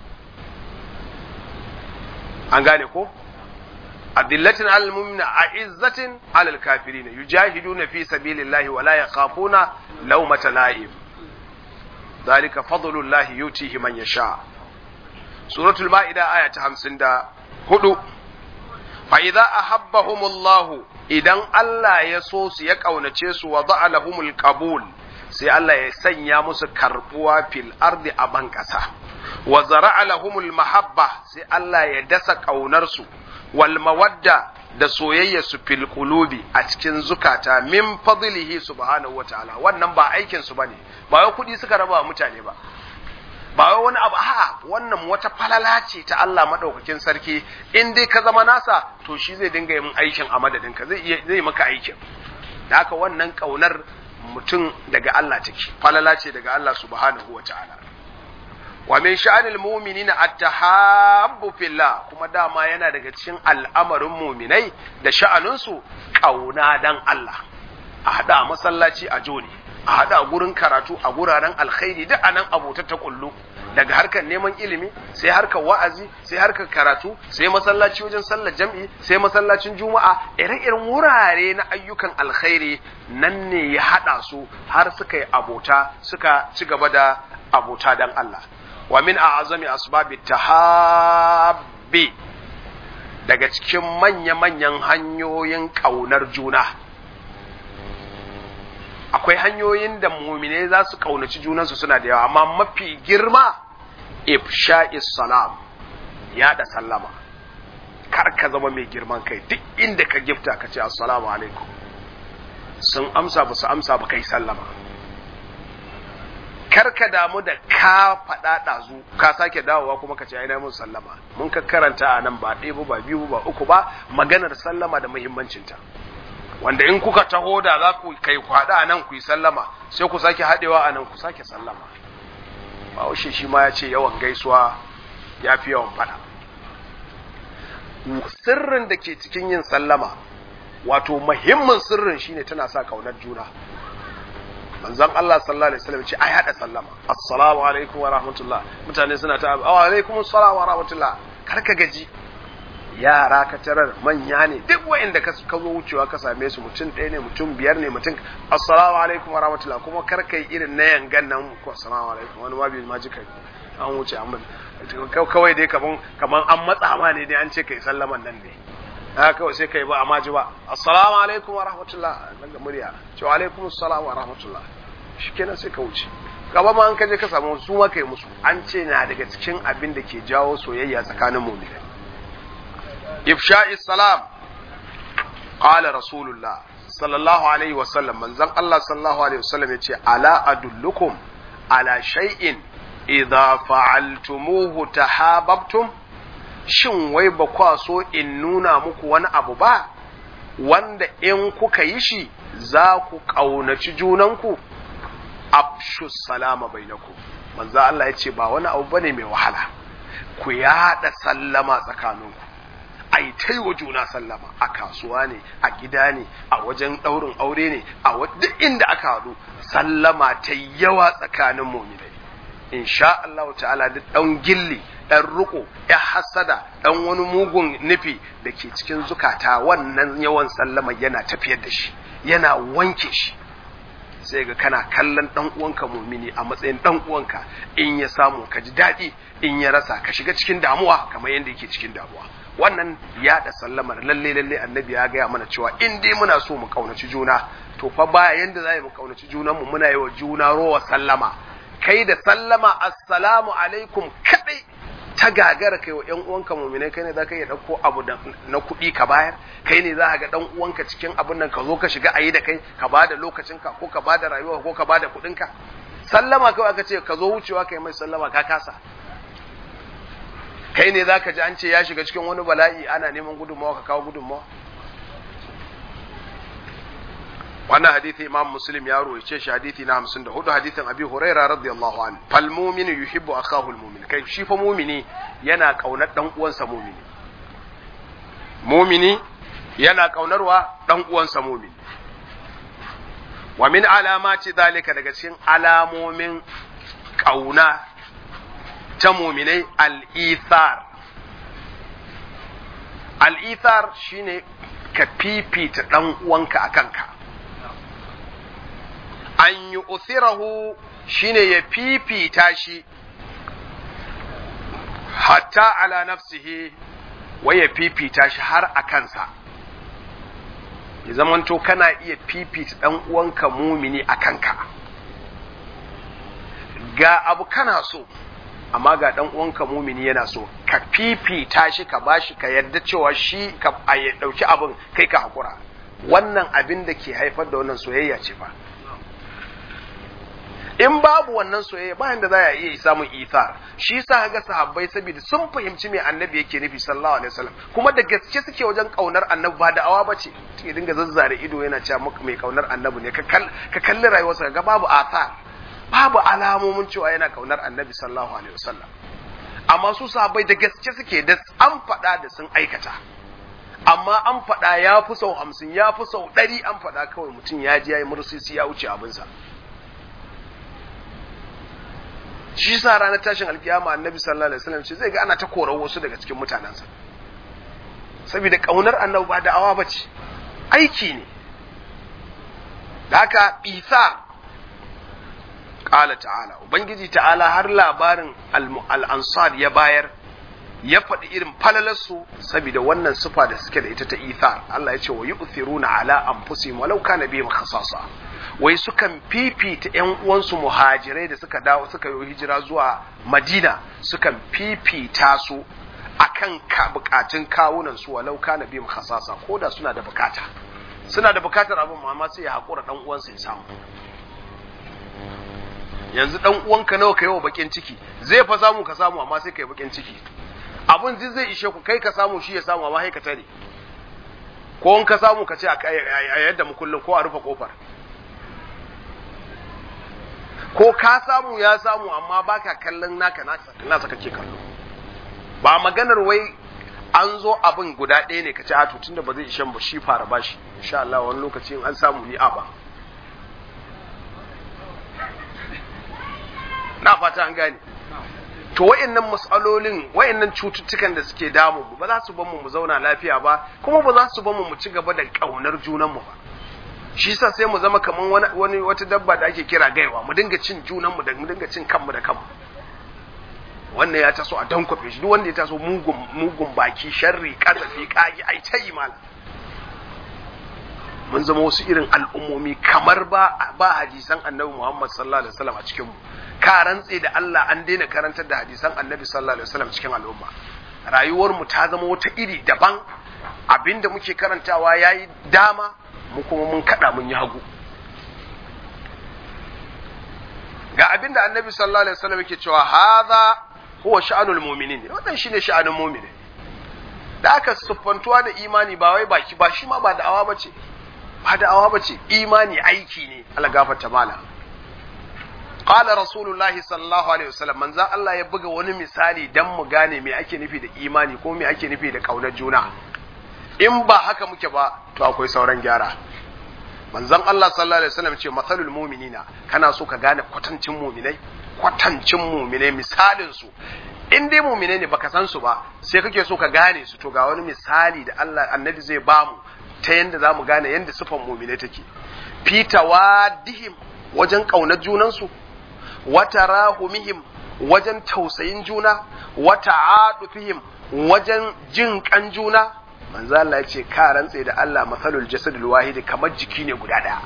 an gane ko adillatin alal mu'minin a izzatin alal kafirin yujahiduna fi sabilillahi wa la yakhafuna lawmata la'im ذلك فضل الله يؤتيه من يشاء سورة المائدة آية 54 فإذا أحبهم الله idan Allah ya so su ya ƙaunace su wa za'a lahumul qabul sai Allah ya sanya musu karbuwa fil ardi a ban ƙasa wa zara'a lahumul mahabba sai Allah ya dasa ƙaunar su wal mawadda da soyayya su fil qulubi a cikin zukata min fadlihi subhanahu wataala wannan ba aikin su bane ba wai kuɗi suka raba mutane ba ba wai wani abu a'a wannan wata falala ce ta Allah madaukakin sarki in dai ka zama nasa to shi zai dinga yin aikin a madadin ka zai iya zai maka aikin da haka wannan kaunar mutum daga Allah take falala ce daga Allah subhanahu wataala wa min sha'anil mu'minina at-tahabbu fillah kuma dama yana daga cikin al'amarin mu'minai da sha'aninsu kauna dan Allah a hada masallaci a joni a hada gurin karatu a guraren alkhairi duk anan abota ta kullu daga harkar neman ilimi sai harkar wa'azi sai harkar karatu sai masallaci wajen sallar jam'i sai masallacin juma'a ire-iren wurare na ayyukan alkhairi nan ne ya hada su har suka yi abota suka ci gaba da abota dan Allah wa min a'azami asbabi tahabbi daga cikin manya-manyan hanyoyin kaunar juna akwai hanyoyin da mumine za su kaunaci junansu suna da yawa amma mafi girma ifsha'is salam ya da sallama kar ka zama mai girman kai duk inda ka gifta ka ce assalamu alaikum sun amsa ba su amsa ba kai sallama kar ka damu da ka faɗa ɗazu ka sake dawowa kuma ka ce ai mun sallama mun ka karanta a nan ba ɗaya ba biyu ba uku ba maganar sallama da muhimmancinta wanda in kuka taho da za ku kai kwada a nan ku yi sallama sai ku sake haɗewa a nan ku sake sallama bahaushe shi ma ya ce yawan gaisuwa ya fi yawan fada sirrin da ke cikin yin sallama wato muhimmin sirrin shine tana sa kaunar juna manzon Allah sallallahu alaihi wasallam ce ai hada sallama assalamu alaikum wa rahmatullah mutane suna ta wa alaikum assalam wa rahmatullah kar ka gaji yara ka tarar manya ne duk wa'inda ka zo wucewa ka same su mutum ɗaya ne mutum biyar ne mutum assalamu alaikum wa rahmatullah kuma kar kai irin na yangan nan ko assalamu alaikum wani ma bai ma ji kai an wuce an kawai dai kaman kaman an matsa ma ne dai an ce kai sallaman nan ne haka kawai sai kai ba amma ji ba assalamu alaikum wa rahmatullah daga murya ce wa alaikum assalam wa rahmatullah shikenan sai ka wuce gaba ma an kaje ka samu su ma kai musu an ce na daga cikin abin da ke jawo soyayya tsakanin mu'minai إفشاء السلام قال رسول الله صلى الله عليه وسلم من زن الله صلى الله عليه وسلم يتي ألا أدلكم على شيء إذا فعلتموه تحاببتم shin wai ba kwa so in nuna muku wani abu ba wanda in kuka yi shi za ku ƙaunaci junanku afshu salama bainaku manzo Allah ya ce ba wani abu bane mai wahala ku yaɗa sallama tsakaninku ai ta yi wa juna sallama a kasuwa ne a gida ne a wajen ɗaurin aure ne a duk inda aka haɗu sallama ta yawa tsakanin muminai insha Allah ta'ala duk ɗan gilli ɗan riko ya hasada ɗan wani mugun nufi da ke cikin zukata wannan yawan sallama yana tafiyar da shi yana wanke shi sai ga kana kallon ɗan uwanka mumini a matsayin ɗan uwanka in ya samu ka ji daɗi in ya rasa ka shiga cikin damuwa kamar yadda yake cikin damuwa wannan yaɗa sallamar lalle lalle annabi ya gaya mana cewa in dai muna so mu kaunaci juna to fa ba yanda za mu kaunaci junanmu muna yi wa juna rowa sallama kai da sallama assalamu alaikum kadai ta gagara kai wa ƴan uwanka mu'minai kai ne za ka iya ɗauko abu na kuɗi ka bayar kai ne za ka ga ɗan uwanka cikin abin nan ka zo ka shiga ayi da kai ka ba da lokacinka ko ka ba da rayuwa ko ka ba da kuɗinka sallama kawai aka ce ka zo wucewa kai mai sallama ka kasa kai ne za ka ji an ce ya shiga cikin wani bala'i ana neman gudunmawa ka kawo gudunmawa wannan hadithi imam muslim ya ruwaice shi hadithi na 54 hadithin abi huraira radiyallahu anhu fal mu'minu yuhibbu akahu al mu'min kai shi fa mu'mini yana kaunar dan uwansa mu'mini mu'mini yana kaunarwa dan uwansa mu'mini wa min alamati zalika daga cikin alamomin kauna ta mu'minai al-ithar al-ithar shine ka fifita dan uwanka akan ka an yi uthirahu shine ya fifita shi hatta ala nafsihi wai ya fifita shi har a kansa ya zamanto kana iya fifita ɗan uwanka mumini a kanka ga abu kana so amma ga ɗan uwanka mumini yana so ka fifita shi ka bashi ka yarda cewa shi ka ɗauki abin kai ka haƙura wannan abin da ke haifar da wannan soyayya ce fa in babu wannan soyayya bayan da za a iya samun ithar shi sa ga sahabbai saboda sun fahimci me annabi yake nufi sallallahu alaihi wasallam kuma da gaske suke wajen kaunar annabi ba da awa bace ke dinga zazzare ido yana cewa maka mai kaunar annabi ne ka kalli rayuwarsa ga babu athar babu alamomin cewa yana kaunar annabi sallallahu alaihi wasallam amma su sahabbai da gaske suke da an faɗa da sun aikata amma an faɗa ya fi sau hamsin ya fi sau ɗari an faɗa kawai mutum ya ji ya yi mursisi ya wuce abinsa shi sa ranar tashin alkiyama annabi sallallahu alaihi wasallam ce zai ga ana ta korar wasu daga cikin mutanensa saboda kaunar annabi ba da'awa bace aiki ne da haka isa qala ta'ala ubangiji ta'ala har labarin al-ansar ya bayar ya faɗi irin falalarsu saboda wannan sufa da suke da ita ta ithar Allah ya ce wa yu'thiruna ala anfusihim walau kana bihim khasasa wai sukan fifita ƴan uwansu muhajirai da suka dawo suka yi hijira zuwa Madina sukan fifita su akan ka bukatun kawunan su walau kana bihim khasasa koda suna da bukata suna da bukatar abin amma sai ya hakura dan uwansa ya samu yanzu dan uwanka nawa kai wa bakin ciki zai fa samu ka samu amma sai kai bakin ciki abin ji zai ishe ku kai ka samu shi ya samu amma ka tare ko in ka samu ka ce a yadda mu kullum ko a rufe kofar ko ka samu ya samu amma baka kallon naka nasa kake kallo ba maganar wai an zo abin guda ɗaya ne ka ce a to tunda ba zai ishen ba shi fara bashi insha Allah wani lokaci in an samu ni a ba na fata an gane to wa'annan matsalolin wa'annan cututtukan da suke damu mu ba za su bar mu mu zauna lafiya ba kuma ba za su bar mu mu ci gaba da kaunar junan mu ba shi yasa sai mu zama kaman wani, wani wata dabba da ake kira gaiwa mu dinga cin junan mu da mu dinga cin kanmu da kanmu wannan ya taso a dankwafe shi duk wanda ya taso mugun mugun baki sharri kasafi kagi ai tayi malam mun zama wasu irin al'ummomi kamar ba ba hadisan annabi Muhammad sallallahu alaihi wasallam a cikin mu ka rantse da Allah an daina karantar da hadisan annabi sallallahu alaihi wasallam cikin al'umma rayuwar mu ta zama wata iri daban abinda muke karantawa yayi dama mu kuma mun kada mun yi hagu ga abinda annabi sallallahu alaihi wasallam yake cewa hadha huwa sha'anul mu'minin wannan shine sha'anul mu'minin da aka siffantuwa da imani ba wai baki ba shi ma ba da'awa bace ba da'awa bace imani aiki ne Allah gafarta mala qala rasulullahi sallallahu alaihi wasallam manzo Allah ya buga wani misali dan mu gane me ake nufi da imani ko me ake nufi da kaunar juna in ba haka muke ba to akwai sauran gyara manzon Allah sallallahu alaihi wasallam ce masalul mu'minina kana so ka gane kwatancin mu'minai kwatancin mu'minai misalin su in dai mu'minai ne baka san su ba sai kake so ka gane su to ga wani misali da Allah annabi zai bamu ta yanda zamu gane yanda sifan mu'minai take fitawadihim wajen kaunar junansu wata rahumihim wajen tausayin juna wata adufihim wajen jin kan juna manzo Allah ya ce ka rantse da Allah masalul jasadul wahidi kamar jiki ne guda daya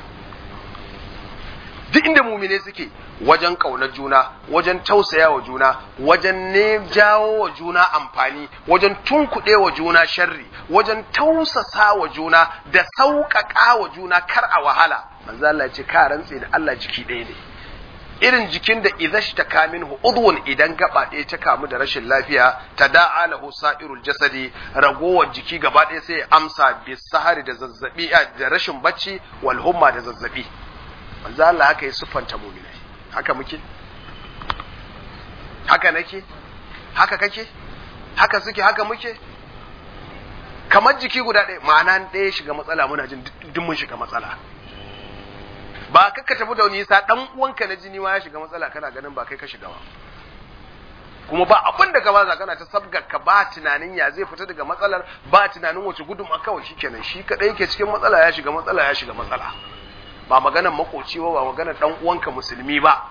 duk inda mumine suke wajen ƙaunar juna wajen tausaya wa juna wajen ne jawo wa juna amfani wajen tunkuɗe wa juna sharri wajen tausasa wa juna da sauƙaƙa wa juna kar a wahala manzo Allah ya ce ka rantse da Allah jiki ɗaya ne irin jikin da idza shtaka minhu udwun idan gaba ɗaya ta kamu da rashin lafiya ta da'a lahu sa'irul jasadi ragowar jiki gaba ɗaya sai ya amsa bi sahari da zazzabi da rashin bacci wal humma da zazzabi manzo Allah haka ya siffanta mu'minai haka muke haka nake haka kake haka suke haka muke kamar jiki guda ɗaya ma'ana ɗaya shiga matsala muna jin duk mun shiga matsala ba ka tafi da nisa dan uwanka na jini ma ya shiga matsala kana ganin ba kai ka shiga ba kuma ba abin da ka ba kana ta sabgar ka ba tunanin ya zai fita daga matsalar ba tunanin wace gudunma kawai shikenan shi kadai yake cikin matsala ya shiga matsala ya shiga matsala ba maganar makoci ba ba maganar dan uwanka musulmi ba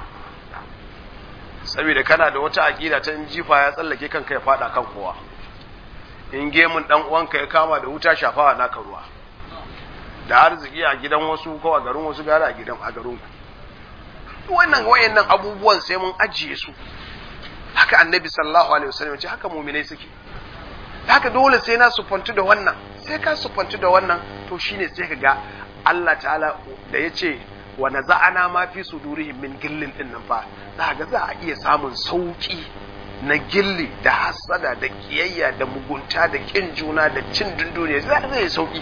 saboda kana da wata aqida ta jifa ya tsallake kanka ya fada kan kowa in gemun dan uwanka ya kama da wuta shafawa naka ruwa da arziki a gidan wasu ko a garin wasu gara a gidan a garin ku wannan wayannan abubuwan sai mun ajiye su haka annabi sallallahu alaihi wasallam ya ce haka mu'minai suke haka dole sai na sufantu da wannan sai ka sufantu da wannan to shine sai ka ga Allah ta'ala da ya ce wa naza'ana ma fi sudurihim min gillin din nan fa za ga za a iya samun sauki na gilli da hasada da kiyayya da mugunta da kin juna da cin dunduniya za zai sauki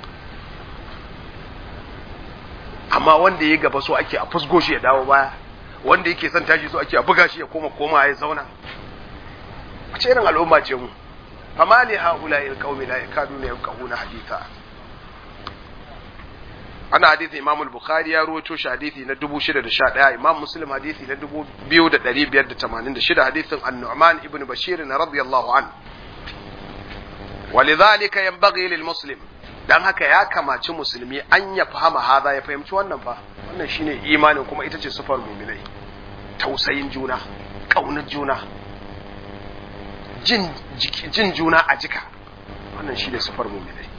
amma wanda ya gaba so ake a fusgo shi ya dawo baya wanda yake son tashi so ake a buga shi ya koma koma ya zauna wace irin al'umma ce mu fama li haula il qaumi la yakaduna yafqahuna haditha ana hadithi imam al-bukhari ya ruwaito shi hadithi na 6011 imam muslim hadithi na 2586 hadithin an-nu'man ibn bashir radiyallahu an ولذلك ينبغي للمسلم dan haka ya kamaci musulmi an ya fahama haza ya fahimci wannan fa wannan shine imanin kuma ita ce sufar muminai tausayin juna ƙaunar juna jin, jin juna a jika wannan shine sufar muminai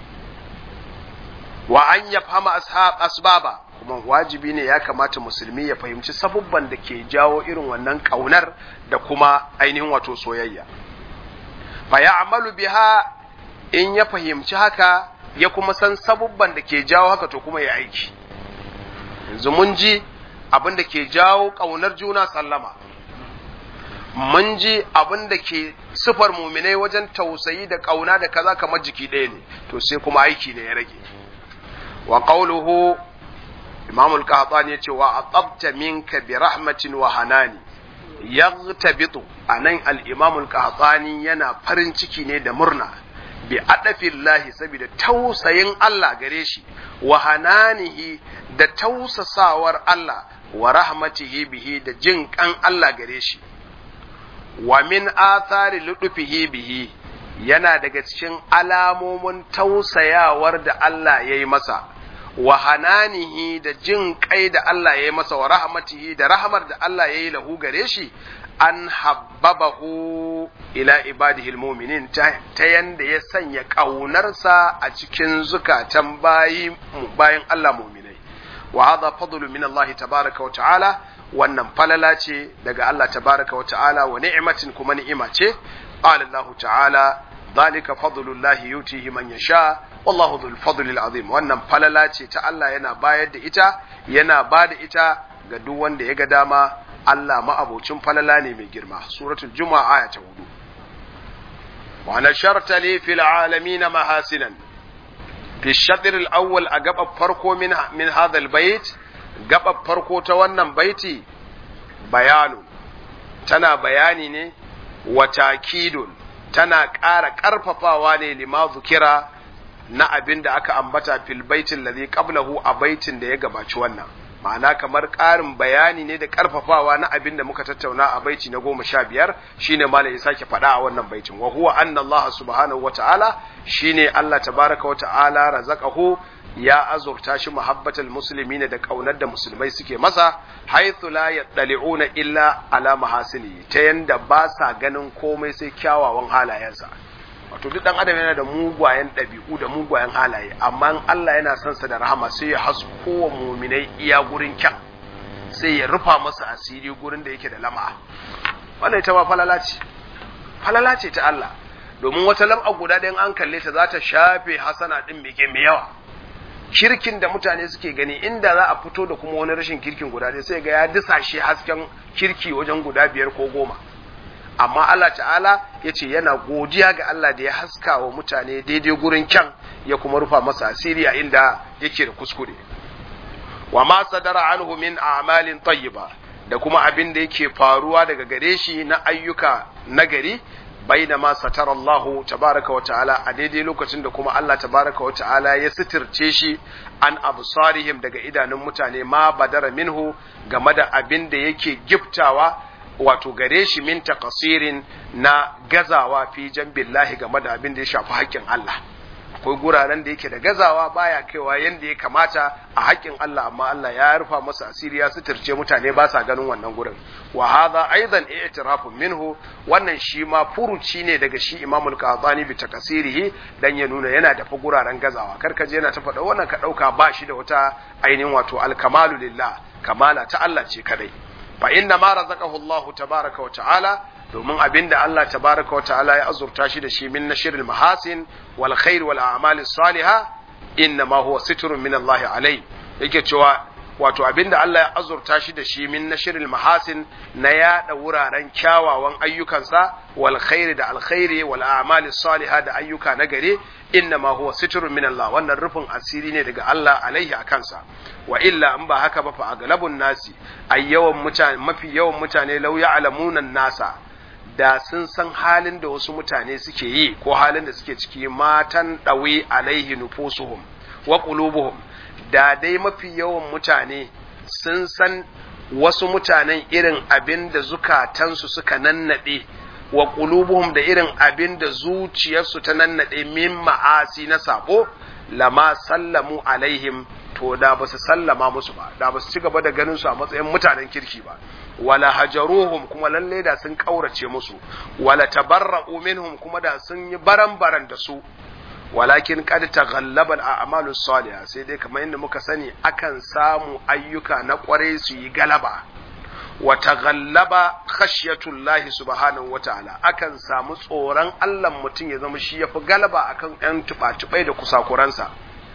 wa an ya fahama asbaba kuma wajibi ne ya kamata musulmi ya fahimci sabubban da ke jawo irin wannan ƙaunar da kuma ainihin wato soyayya fa ya amalu biha in ya fahimci haka ya kuma san sabubban da ke jawo haka to kuma ya aiki yanzu mun ji abin da ke jawo ƙaunar juna sallama mun ji abin da ke sifar muminai wajen tausayi da ƙauna da kaza kamar jiki ɗaya ne to sai kuma aiki ne ya rage wa qawluhu imam al-qahtani yace wa atabta minka bi rahmatin wa hanani yaghtabitu anan al-imam al-qahtani yana farin ciki ne da murna bi adafillahi saboda tausayin Allah gare shi wa hananihi da tausasawar Allah wa rahmatihi bihi da jin kan Allah gare shi wa min athari ludufihi bihi yana daga cikin alamomin tausayawar da Allah ya yi masa wa hananihi da jin kai da Allah ya yi masa wa rahmatihi da rahmar da Allah ya yi lahu gare shi an habbabahu ila ibadihil mu'minin ta yanda ya sanya ƙaunarsa a cikin zukatan bayi bayan Allah mu'minai wa hadha fadlu min Allah tabaraka wa ta'ala wannan falala ce daga Allah tabaraka wa ta'ala wa ni'matin kuma ni'ima ce qala Allah ta'ala dhalika fadlullahi yutihi man yasha wallahu dhul fadlil azim wannan falala ce ta Allah yana bayar da ita yana ba da ita ga duk wanda ya ga dama Allah ma'abocin falala ne mai girma suratul juma'a aya ta hudu wa nasharta li fil alamin mahasinan fi shatr al awwal a gaba farko min min hadha al bait gaba farko ta wannan baiti bayanu tana bayani ne wa takidun tana ƙara ƙarfafawa ne lima zukira na abin da aka ambata fil baitin ladhi qablahu a baitin da ya gabaci wannan ma'ana kamar ƙarin bayani ne da ƙarfafawa na abin da muka tattauna a baiti na goma sha biyar shine malam ya sake faɗa a wannan baitin wa huwa anna Allah subhanahu wata'ala shine Allah tabaraka wa ta'ala razaqahu ya azurta shi muhabbatal muslimina da kaunar da musulmai suke masa haythu la yattali'una illa ala mahasini ta yanda ba sa ganin komai sai kyawawan halayensa wato duk dan adam yana da mugwayen ɗabi'u da mugwayen halaye amma Allah yana son sa da rahama sai ya hasko wa muminai iya gurin kyan sai ya rufa masa asiri gurin da yake da lama wannan ita ba falala ce falala ce ta Allah domin wata lam'a guda ɗayan an kalle ta za ta shafe hasana ɗin mai mai yawa kirkin da mutane suke gani inda za a fito da kuma wani rashin kirkin guda ɗaya sai ga ya disashe hasken kirki wajen guda biyar ko goma amma Allah ta'ala ya ce yana godiya ga Allah da ya haska wa mutane daidai gurin kyan ya kuma rufa masa asiri a inda yake da kuskure wa ma sadara anhu min a'malin tayyiba da kuma abin da yake faruwa daga gare shi na ayyuka nagari baina ma satara Allah tabaraka wa ta'ala a daidai lokacin da kuma Allah tabaraka wa ta'ala ya sitirce shi an absarihim daga idanun mutane ma badara minhu game da abin da yake giftawa wato gare shi min taqsirin na gazawa fi jambillahi game da abin da ya shafi haƙƙin Allah akwai guraren da yake da gazawa baya kaiwa yanda ya kamata a haƙƙin Allah amma Allah ya rufa masa asiri ya suturce mutane ba sa ganin wannan gurin wa hadha aidan i'tirafun minhu wannan shi ma furuci ne daga shi Imam al-Qadhani bi takasirihi dan ya nuna yana da guraren gazawa kar ka je yana ta faɗa wannan ka ɗauka ba shi da wata ainihin wato al-kamalu lillah kamala ta Allah ce kadai fa inna ma razaqahu Allah tabaraka wa ta'ala domin abinda Allah tabaraka wa ta'ala ya azurta shi da shi min nashril mahasin wal khair wal a'mal salihah inna ma huwa sitrun min Allah alai yake cewa wato abinda Allah ya azurta shi da shi min nashril mahasin na yada wuraren kyawawan ayyukansa wal khair da alkhairi wal a'mal salihah da ayyuka na gare inna ma huwa sitrun min Allah wannan rufin asiri ne daga Allah alaihi a kansa wa illa in ba haka ba fa aglabun nasi ay yawan mutane mafi yawan mutane law ya'lamuna nasa da sun san halin da wasu mutane suke yi ko halin da suke ciki matan dawi alaihi nufusuhum wa qulubuhum da dai mafi yawan mutane sun san wasu mutanen irin abin da zukatansu suka nannade wa qulubuhum da irin abin da zuciyarsu ta nannade min ma'asi na sabo lama sallamu alaihim to da ba su sallama musu ba da ba su ci gaba da ganin su a matsayin mutanen kirki ba wala hajaruhum kuma lalle da sun kaurace musu wala tabarra'u minhum kuma da sun yi baran-baran da su walakin qad taghallaba al-a'malu salihah sai dai kamar yadda muka sani akan samu ayyuka na kwarai su yi galaba wa taghallaba khashyatullahi subhanahu wataala akan samu tsoron Allah mutum ya zama shi yafi galaba akan yan tuba-tubai da kusakuransa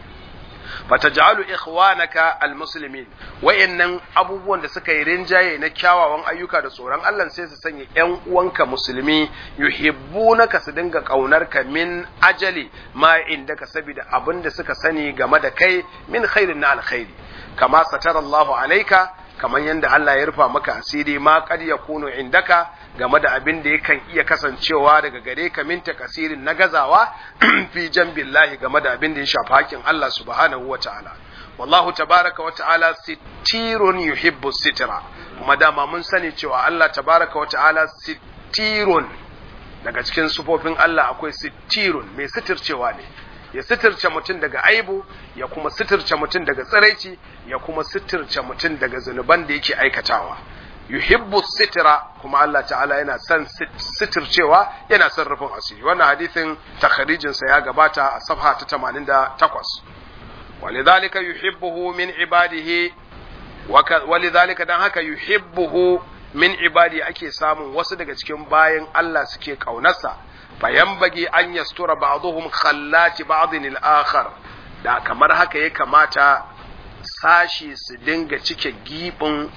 fataj'alu ikhwanaka almuslimin wayannan abubuwan da suka yi rinjaye na kyawawan ayyuka da tsoron Allah sai su sanya ƴan uwanka musulmi yuhibbunaka su dinga kaunarka min ajali ma indaka saboda abin da suka sani game da kai min khairin na alkhairi kama satara Allahu alaika kamar yadda Allah ya rufa maka asiri ma kad yakunu indaka game da abin da yakan iya kasancewa daga gare ka min takasirin na gazawa fi jambillahi game da abin da ya shafi hakin Allah subhanahu wa ta'ala wallahu tabaraka wa ta'ala sitirun yuhibbu sitira kuma dama mun sani cewa Allah tabaraka wa ta'ala sitirun daga cikin sufofin Allah akwai sitirun mai sitircewa ne ya sitirce mutum daga aibu ya kuma sitirce mutum daga tsiraici ya kuma sitirce mutum daga zunuban da yake aikatawa yuhibbu sitira kuma Allah ta'ala yana son sitircewa yana son rufin asiri wannan hadithin takharijin sa ya gabata a safha ta 88 walidhalika yuhibbuhu min ibadihi walidhalika dan haka yuhibbuhu min ibadi ake samun wasu daga cikin bayan Allah suke kaunarsa fayambagi an yastura ba'dhum khallati ba'dhin al-akhar da kamar haka ya kamata sashi su dinga cike gibin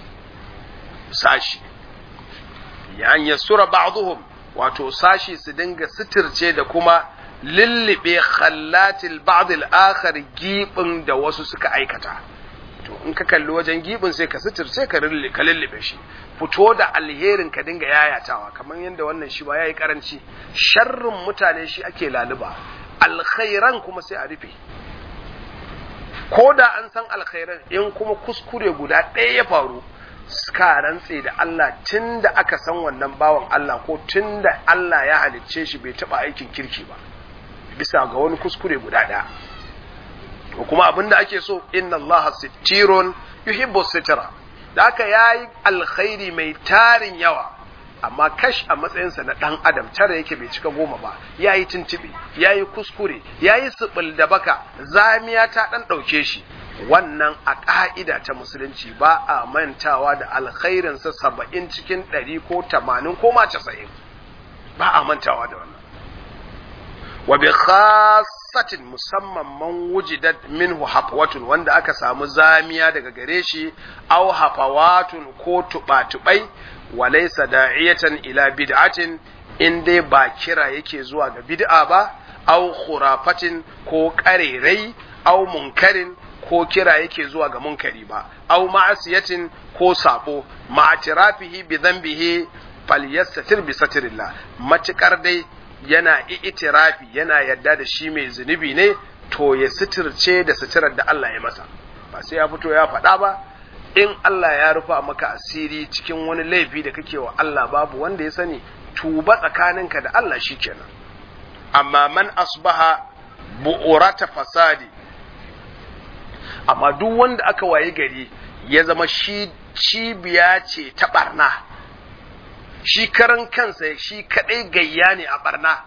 sashi an yastura ba'dhum wato sashi su dinga sitirce da kuma lillibe khallatil ba'd al-akhar gibin da wasu suka aikata to in ka kalli wajen gibin sai ka sitirce ka ka lullube shi fito da alherin ka dinga yayatawa kamar yadda wannan shi ba yayi karanci sharrin mutane shi ake laluba alkhairan kuma sai a rufe ko da an san alkhairan in kuma kuskure guda ɗaya ya faru suka rantse da Allah tun da aka san wannan bawan Allah ko tun da Allah ya halicce shi bai taɓa aikin kirki ba bisa ga wani kuskure guda ɗaya ko kuma abin da ake so inna Allah sittirun yuhibbu sitira da aka yayi alkhairi mai tarin yawa amma kash a matsayinsa na ɗan adam tara yake bai cika goma ba ya yi tuntuɓe ya yi kuskure ya yi siɓil da baka zamiya ta ɗan ɗauke shi wannan a ƙa'ida ta musulunci ba a mantawa da alkhairinsa saba'in cikin ɗari ko tamanin ko ma casa'in ba a mantawa da wannan wa bi khassatin musamman man wujidat minhu hafwatun wanda aka samu zamiya daga gare shi aw hafawatun ko tuba-tubai walaysa da'iyatan ila bid'atin in dai ba kira yake zuwa ga bid'a ba aw khurafatin ko karerai aw munkarin ko kira yake zuwa ga munkari ba aw ma'asiyatin ko sabo ma'atirafihi bi dhanbihi falyastatir bi satrillah matukar dai yana itirafi yana yadda da shi mai zunubi ne to ya suturce da suturar da Allah ya masa ba sai ya fito ya faɗa ba in Allah ya rufa maka asiri cikin wani laifi da kake wa Allah babu wanda ya sani tuba tsakaninka da Allah shikenan amma man asbaha bu'urata fasadi amma duk wanda aka waye gari ya zama shi cibiya ce ta barna shi karan kansa shi kadai gayya ne a barna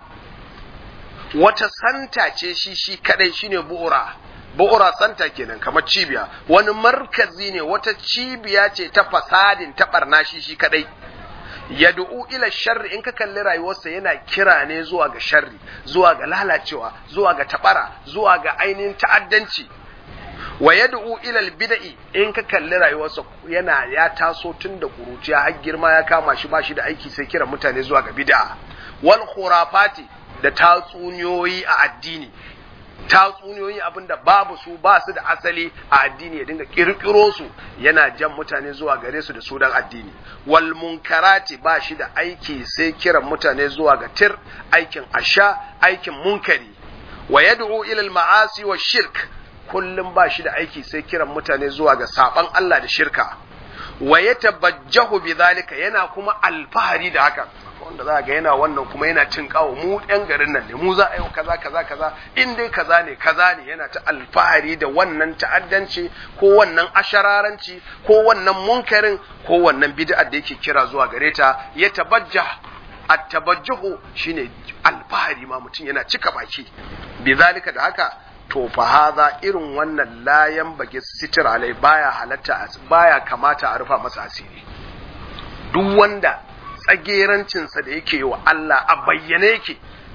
wata santa ce shi shi kadai shine bu'ura bu'ura santa kenan kamar cibiya wani markazi ne wata cibiya ce ta fasadin ta barna shi shi kadai yad'u ila sharri in ka kalli rayuwarsa yana kira ne zuwa ga sharri zuwa ga lalacewa zuwa ga tabara zuwa ga ainihin ta'addanci wa yad'u ila albid'i in ka kalli rayuwarsa yana ya taso tun da kuruciya har girma ya kama shi ba shi da aiki sai kira mutane zuwa ga bid'a wal khurafati da tatsuniyoyi a addini tatsuniyoyi abinda babu su ba su da asali a addini ya dinga kirkiro su yana jan mutane zuwa gare su da sunan addini wal munkarati ba shi da aiki sai kiran mutane zuwa ga tir aikin asha aikin munkari wa yad'u ila al ma'asi wa shirk kullum ba shi da aiki sai kiran mutane zuwa ga saban Allah da shirka wa ya tabajjahu bi zalika yana kuma alfahari da haka wanda za ga yana wannan kuma yana cin kawo mu ɗan garin nan ne mu za a yi kaza kaza kaza in dai kaza ne kaza ne yana ta alfahari da wannan ta'addanci ko wannan ashararanci ko wannan munkarin ko wannan bid'a da yake kira zuwa gare ta ya tabajjah at-tabajjuhu shine alfahari ma mutum yana cika baki bi zalika da haka to fa hadha irin wannan layan bage sitir alai baya halatta baya kamata a rufa masa asiri duk wanda tsagerancinsa da yake wa Allah a bayyane yake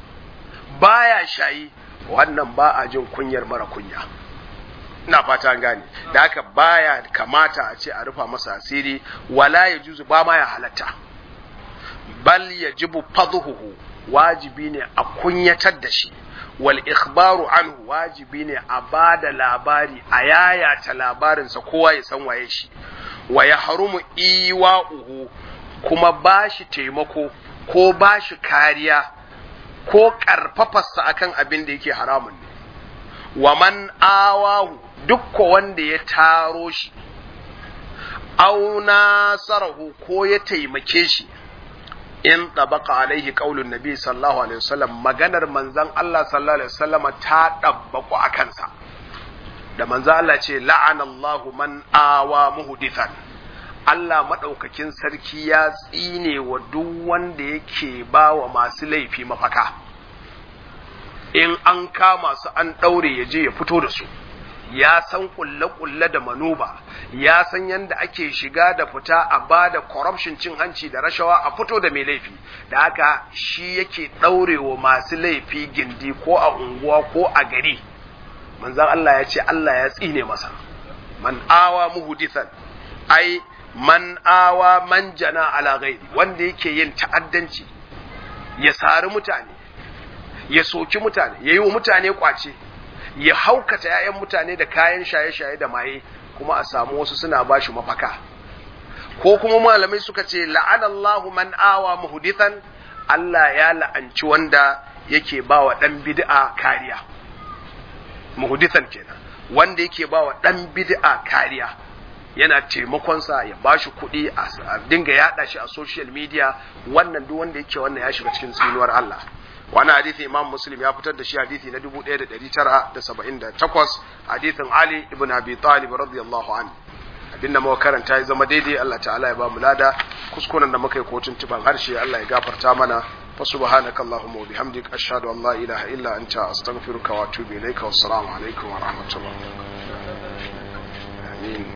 baya shayi wannan ba a jin kunyar mara kunya ina fata an gane da haka baya kamata a ce a rufa masa asiri wala ya juzu ba ma ya halatta bal yajibu fadhuhu wajibi ne a kunyatar da shi wal ikhbaru anhu wajibi ne a bada labari a yayata labarinsa kowa ya san waye shi wa ya harumu iwa'uhu kuma ba shi taimako ko ba shi kariya ko ƙarfafarsa akan abin da yake haramun ne wa man awahu dukka wanda ya taro shi au nasarahu ko ya taimake shi in tabaka alaihi qaulun nabi sallallahu alaihi wasallam maganar manzon Allah sallallahu alaihi wasallam ta dabbaku a kansa da manzon Allah ce la'ana Allahu man awa muhdithan Allah maɗaukakin sarki ya tsine wa duk wanda yake ba wa masu laifi mafaka in an kama su an ɗaure ya je ya fito da su ya san kulle-kulle da manuba ya san yadda ake shiga da fita a ba da corruption cin hanci da rashawa a fito da mai laifi da haka shi yake ɗaurewa masu laifi gindi ko a unguwa ko a gari manzan Allah ya ce Allah ya tsine masa man awa muhudithan ai man awa man jana ala ghairi wanda yake yin ta'addanci ya sari mutane ya soki mutane ya yi wa mutane kwace ya haukata 'ya'yan mutane da kayan shaye-shaye da maye kuma a samu wasu suna ba shi mafaka ko kuma malamai suka ce la'anallahu man awa muhdithan Allah ya la'anci wanda yake ba wa ɗan bid'a kariya muhdithan kenan wanda yake ba wa ɗan bid'a kariya yana taimakonsa ya ba shi kuɗi a dinga yaɗa shi a social media wannan duk wanda yake wannan ya shiga cikin tsinuwar Allah wani hadithi imam muslim ya fitar da shi hadithi na 1978 hadithin ali ibn abi talib radiyallahu anhu abinda muka karanta ya zama daidai Allah ta'ala ya ba mu lada kuskuren da muka yi kotun tuban harshe Allah ya gafarta mana fa subhanaka allahumma wa bihamdik ashhadu an la ilaha illa anta astaghfiruka wa atubu ilayka wassalamu alaikum wa rahmatullah amin